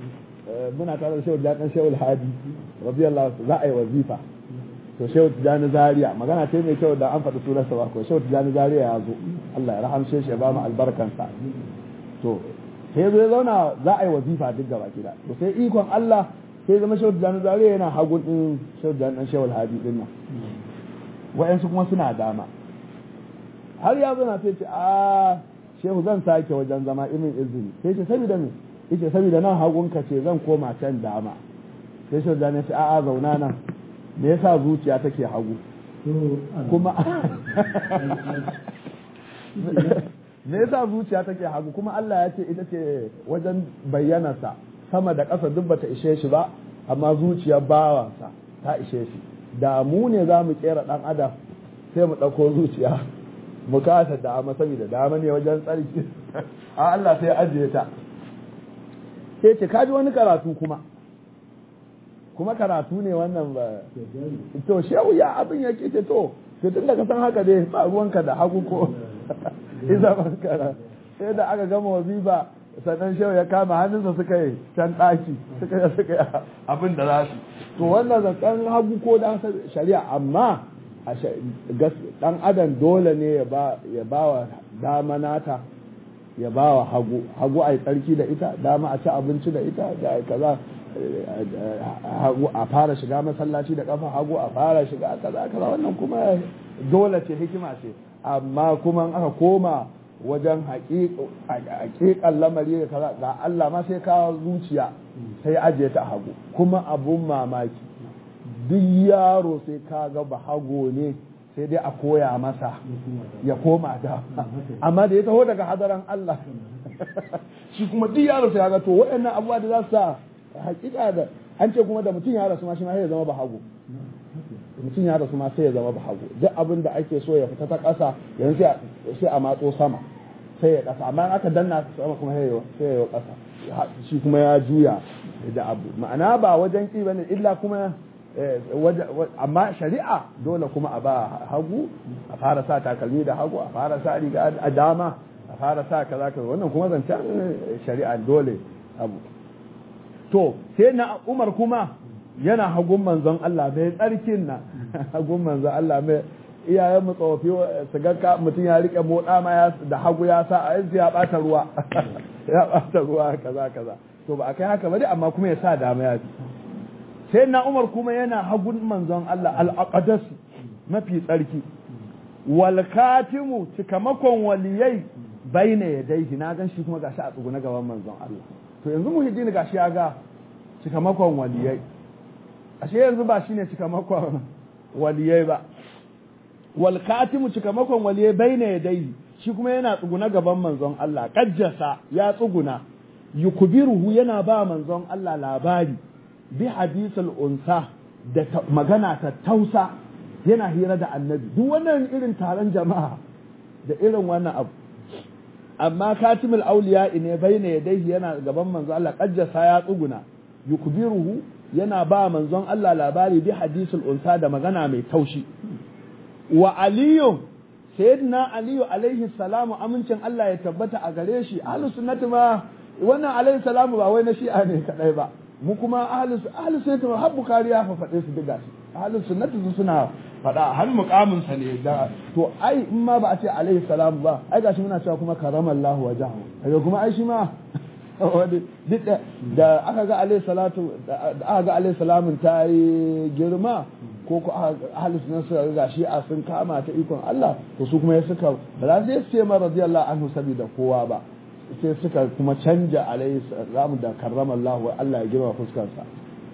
muna tare da shehu jakan shehu hadi radiyallahu za a yi wazifa to shehu tijani zaria magana ce mai kyau da an faɗi sunansa ba ko shehu tijani zaria ya zo Allah ya rahamshe shi ya ba mu albarkansa to sai zai zauna za a yi wazifa duk gaba gida to sai ikon Allah sai zama shehu tijani zaria yana hagun din shehu tijani dan shehu hadi din nan wa'yansu kuma suna dama har ya zo na sai ce a shehu zan sake wajen zama imin izini sai ce saboda me yace saboda nan hagunka ce zan koma can dama sai shehu tijani ya ce a'a zauna nan me yasa zuciya take hagu kuma me yasa zuciya take hagu kuma Allah ya ce ita ce wajen bayyanarsa sama da ƙasa duk bata ishe shi ba amma zuciyar bawansa ta ishe shi da mu ne za mu kera ɗan adam sai mu ɗauko zuciya mu kasa dama saboda dama ne wajen tsarki a Allah sai ajiye ta sai ce kaji wani karatu kuma kuma karatu ne wannan ba to shehu ya abin ya ce to to tun da ka san haka dai ba ruwanka da hagu ko iza kara sai da aka gama wazifa sannan shehu ya kama hannunsa suka yi can ɗaki suka yi suka yi abin da za su to wannan zakan hagu ko da shari'a amma a dan adam dole ne ya ba wa dama nata ya ba wa hagu hagu a yi tsarki da ita dama a ci abinci da ita da kaza hagu a fara shiga masallaci da kafa hagu a fara shiga kaza kaza wannan kuma dole ce hikima ce amma kuma aka koma wajen haƙiƙan lamari da kaza ga Allah ma sai kawo zuciya sai ajiye ta hagu kuma abun mamaki duk yaro sai ka ga ba hago ne sai dai a koya masa ya koma da amma da ya taho daga hadaran Allah shi kuma duk yaro sai ga to waɗannan abubuwa da za su sa hakika da an ce kuma da mutum ya rasu ma shi ma sai ya zama ba hago mutum ya rasu ma sai ya zama ba hago duk abin da ake so ya fita ta ƙasa yanzu sai a matso sama sai ya ƙasa amma aka danna sama kuma sai ya yi ƙasa shi kuma ya juya da abu ma'ana ba wajen ƙi bane illa kuma amma shari'a dole kuma a ba hagu a fara sa takalmi da hagu a fara sa riga a dama a fara sa kaza kaza wannan kuma zancen shari'a dole abu to sai na umar kuma yana hagun manzon Allah mai tsarkin na hagun manzon Allah mai iyayen mu tsofi su ga mutum ya rike moda ma ya da hagu ya sa a yanzu ya bata ruwa ya bata ruwa kaza kaza to ba a kai haka ba dai amma kuma ya sa dama ya sai na Umar kuma yana hagun manzon Allah al-aqdas mafi tsarki wal katimu cikamakon waliyai baina yadaihi na gan shi kuma gashi a tsuguna gaban manzon Allah to yanzu muhiddin gashi ya ga cikamakon waliyai ashe yanzu ba shine cikamakon waliyai ba wal katimu cikamakon waliyai baina yadayhi shi kuma yana tsuguna gaban manzon Allah kajjasa ya tsuguna yukubiruhu yana ba manzon Allah labari bi hadisul unsa da magana ta tausa yana hira da annabi duk wannan irin taron jama'a da irin wannan abu amma katimul auliya ne baina yadayhi yana gaban manzon Allah kajjasa ya tsuguna yukbiruhu yana ba manzon Allah labari bi hadisul unsa da magana mai taushi wa aliyu sayyidina aliyu alaihi salamu amincin Allah ya tabbata a gare shi ahlus sunnati ma wannan alaihi salamu ba wai na shi'a ne kadai ba mu kuma ahlus ahlus sunnati ma har bukhari ya fa faɗe su diga shi ahlus sunnati su suna faɗa har muqamin sa ne da to ai in ma ba a ce alaihi salamu ba ai gashi muna cewa kuma karamallahu wajahu kaga kuma ai shi ma duk da aka ga alayhi salatu da aka ga alayhi salamun ta yi girma ko ko ahlus sunna suka ga shi a sun kama ta ikon Allah to su kuma suka ba za su ce ma radiyallahu anhu saboda kowa ba sai suka kuma canja alayhi salamu da karrama Allah wa Allah ya girma fuskar sa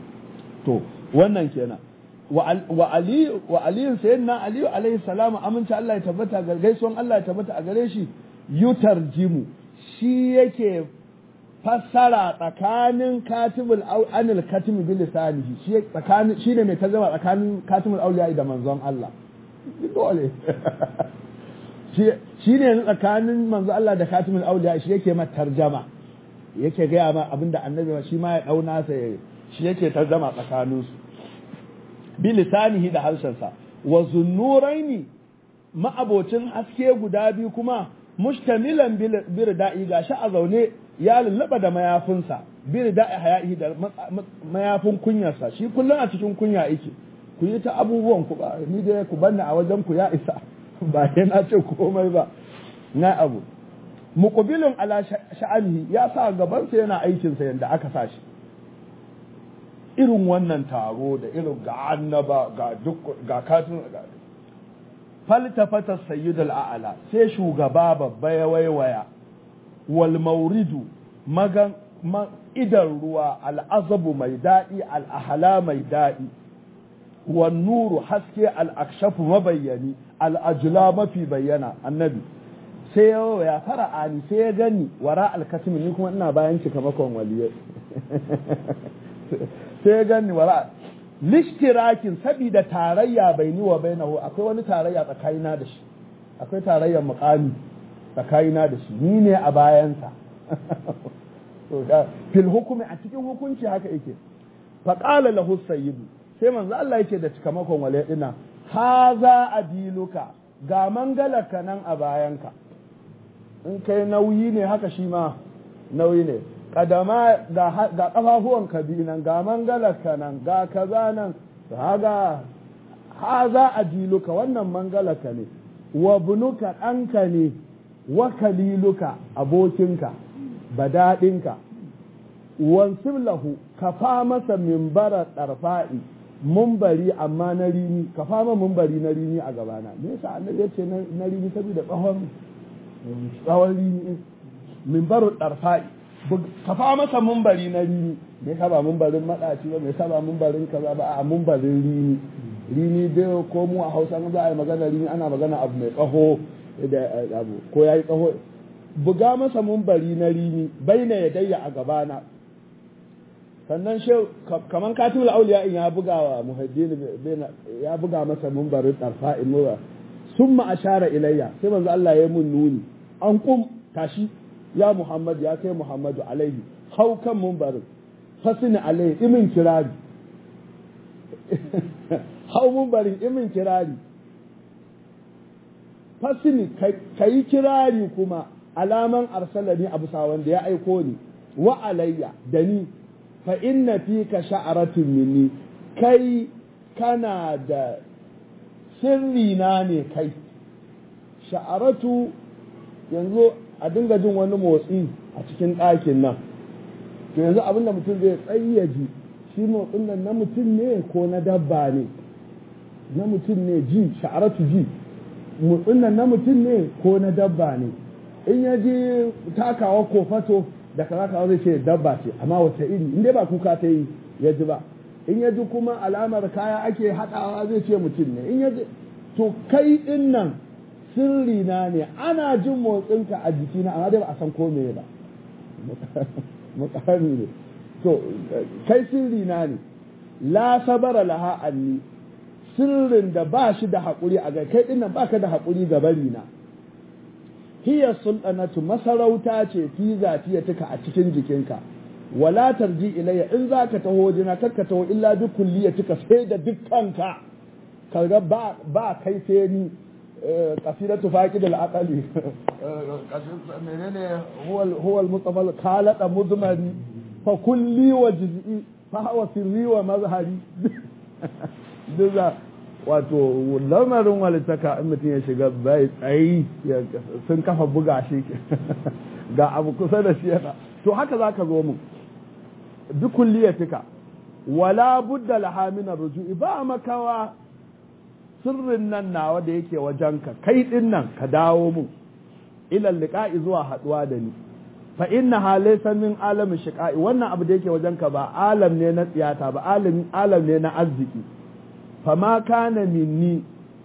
to wannan kenan wa ali wa ali sayyidina ali alayhi salamu aminci Allah ya tabbata ga gaisuwan Allah ya tabbata a gare shi yutarjimu shi yake fassara tsakanin katibul anil katimi bil lisanihi shi tsakanin shine mai tarjuma tsakanin katibul auliya da manzon Allah dole shi ne tsakanin manzon Allah da katibul auliya shi yake mata tarjama yake gaya ma abinda annabi shi ma ya dauna sa shi yake tarjama tsakanin su bil lisanihi da harshen sa wa zunnuraini ma'abocin haske guda biyu kuma mustamilan bir da'i gashi a zaune ya lullaba da mayafinsa bir da hayahi da mayafin kunyarsa shi kullum a cikin kunya yake ku yi ta abubuwan ku ba ni dai ku banna a wajen ku ya isa ba na ce komai ba na abu muqbilun ala sha'anihi ya sa gaban sa yana aikin sa yanda aka sa shi irin wannan taro da irin ga annaba ga duk ga katin ga faltafata sayyidul a'la sai shugaba babba ya waiwaya wal mauridu magan idan ruwa al'azabu mai daɗi al'ahala mai daɗi wan nuru haske al'akshafu mabayyani al'ajula mafi bayyana annabi sai ya ya fara'ani sai ya gani wara alkatimi ni kuma ina bayan cika makon waliye sai ya gani wara lishtirakin sabida tarayya bai ni wa bainahu akwai wani tarayya tsakanina da shi akwai tarayyar mukami tsakanina da shi ni ne a bayansa fil hukumi a cikin hukunci haka yake faƙala lahu sayyidu sai manzo Allah yake da cikamakon wale dina haza adiluka ga mangalaka nan a bayanka in kai nauyi ne haka shi ma nauyi ne kadama ga ga kafafuwan ka bi nan ga mangalaka nan ga kaza nan haga haza adiluka wannan mangalaka ne wa bunuka ɗanka ne wa kaliluka abokinka badaɗinka wansib lahu ka fa masa mimbara ɗarfa'i mumbari amma na rini ka fa ma mumbari na rini a gabana me yasa annabi yace na rini saboda tsawon tsawon rini mimbaru ɗarfa'i ka fa masa mumbari na rini me yasa ba mumbarin madaci ba me yasa ba mumbarin kaza ba a mumbarin rini rini dai ko mu a Hausa za a yi magana rini ana magana abu mai tsaho da abu ko yayi tsaho buga masa mumbari na rini baina ya dayya a gabana sannan shehu kaman katibul auliya in ya buga wa muhaddin ya buga masa mumbarin tarfa in mura summa ashara ilayya sai manzo Allah ya mun nuni an kum tashi ya muhammad ya kai muhammadu alaihi hau kan mumbarin fasini alaihi imin kirari hau mumbarin imin kirari fasini kayi kirari kuma alaman arsalani abu wanda ya aiko ni wa alayya da ni fa inna fika sha'aratun minni kai kana da sirri na ne kai sha'aratu yanzu a dinga jin wani motsi a cikin ɗakin nan to yanzu abinda mutum zai tsayyaji shi motsin nan na mutum ne ko na dabba ne na mutum ne ji sha'aratu ji motsin nan na mutum ne ko na dabba ne in ya ji takawa ko fato da kaza kaza zai ce dabba ce amma wata iri in dai ba kuka ta yi ya ji ba in ya ji kuma alamar kaya ake haɗawa zai ce mutum ne in ya ji to kai din nan sirri na ne ana jin motsinka a jikina amma dai ba a san ko me ba mukami ne to kai sirri na ne la sabara laha anni sirrin da ba shi da haƙuri a kai din nan baka da haƙuri ga bari na hiya sultanatu masarauta ce fi zatiyatika a cikin jikinka wala tarji ilayya in zaka taho jina kakka taho illa bi kulliyatika sai da dukkanka kaga ba ba kai sai ni qasidatu faqid al-aqli menene huwa huwa al-mustafa al-khalaq mudmari fa kulli wa juz'i fa huwa sirri wa mazhari duza wato lamarin walitaka in mutum ya shiga bai tsayi sun kafa buga shi ga abu kusa da shi yana to haka za ka zo mu duk kulliyatika wala budda laha min rujui ba makawa sirrin nan nawa da yake wajenka kai din nan ka dawo mu ila liqa'i zuwa haduwa da ni fa inna ha laysa min alamin shiqa'i wannan abu da yake wajenka ba alam ne na tsiyata ba alam alam ne na arziki fama kana minni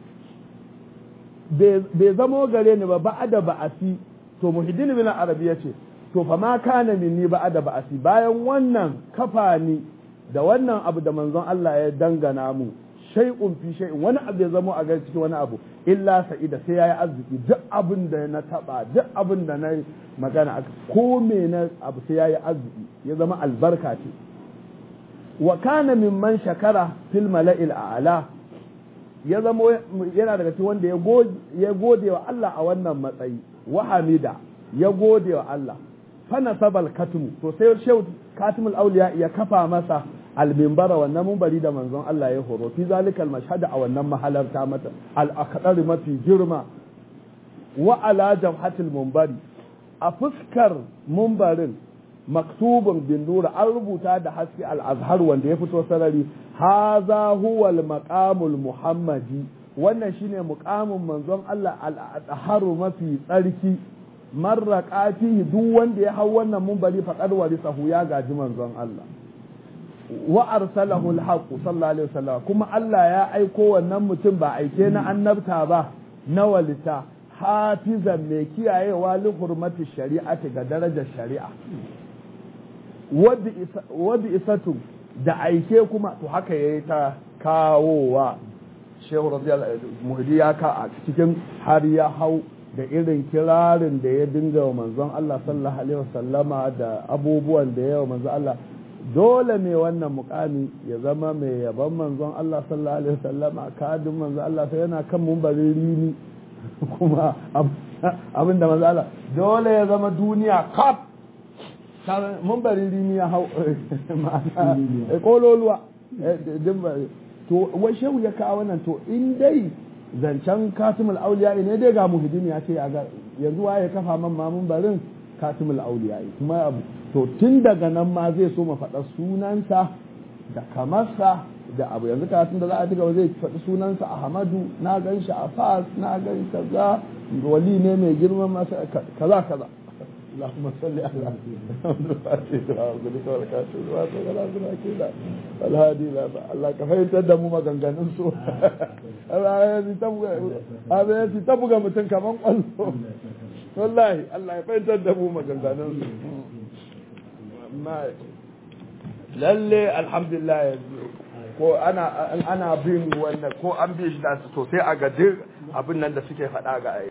bai zamo gare ni ba ba'ada ba'asi to muhiddin bin arabi yace to fama kana minni ba'ada ba'asi bayan wannan kafa ni da wannan abu da manzon Allah ya dangana mu shay'un fi shay'in wani abu ya zamo a gare cikin wani abu illa sa'ida sai yayi arziki duk abin da na taba duk abin da na magana ko me na abu sai yayi arziki ya zama albarka ce wa kana mimman shakara fil mala'il a'la ya zama yana daga cikin wanda ya gode wa Allah a wannan matsayi wa hamida ya gode wa Allah fa nasabal katmu to sai shehu katimul auliya ya kafa masa almimbara wannan mumbari da manzon Allah ya horo fi zalikal mashhad a wannan mahalarta mata al akdar mafi girma wa ala jabhatil mumbari a fuskar mumbarin maktubun bin nura an rubuta da haske al azhar wanda ya fito sarari haza huwa al maqamul muhammadi wannan shine muqamin manzon Allah al azharu mafi tsarki marra fihi duk wanda ya hau wannan mumbari faqad warisahu ya gaji manzon Allah wa arsalahu alhaq sallallahu alaihi wasallam kuma Allah ya aiko wannan mutum ba aike na annabta ba na walita hafizan mai kiyayewa li hurmati shari'ati ga darajar shari'a wa bi isatu da aike kuma to haka yayi ta kawowa shehu radiyallahu muhdi ya ka a cikin har ya hau da irin kirarin da ya dinga wa manzon Allah sallallahu alaihi wasallama da abubuwan da ya wa manzon Allah dole mai wannan mukami ya zama mai yaban manzon Allah sallallahu alaihi wasallama kadin manzon Allah sai yana kan mumbarin rini kuma abin da manzon Allah dole ya zama duniya kaf mumbarin rini ya hau ma'ana kololuwa to wai shehu ya kawo wannan to in dai zancen katimul auliya ne dai ga muhiddin ya ce yanzu waye kafa man mamun barin katimul auliya kuma abu to tun daga nan ma zai so mu faɗa sunansa da kamarsa da abu yanzu karatun da za a diga zai faɗi sunansa ahmadu na gan shi a fas na gan kaza wali ne mai girman masa kaza kaza اللهم صل على محمد الفاتح وعبدك والكاتب وعبدك كده الهادي لا الله كفاية تدمو ما كان كان نسو هذا يتبقى تبقى متن كمان قلو والله الله كفاية تدمو ما كان كان نسو ما lalle alhamdulillah ko ana ana bin wannan ko an bi shi da sosai a ga duk abin nan da suke faɗa ga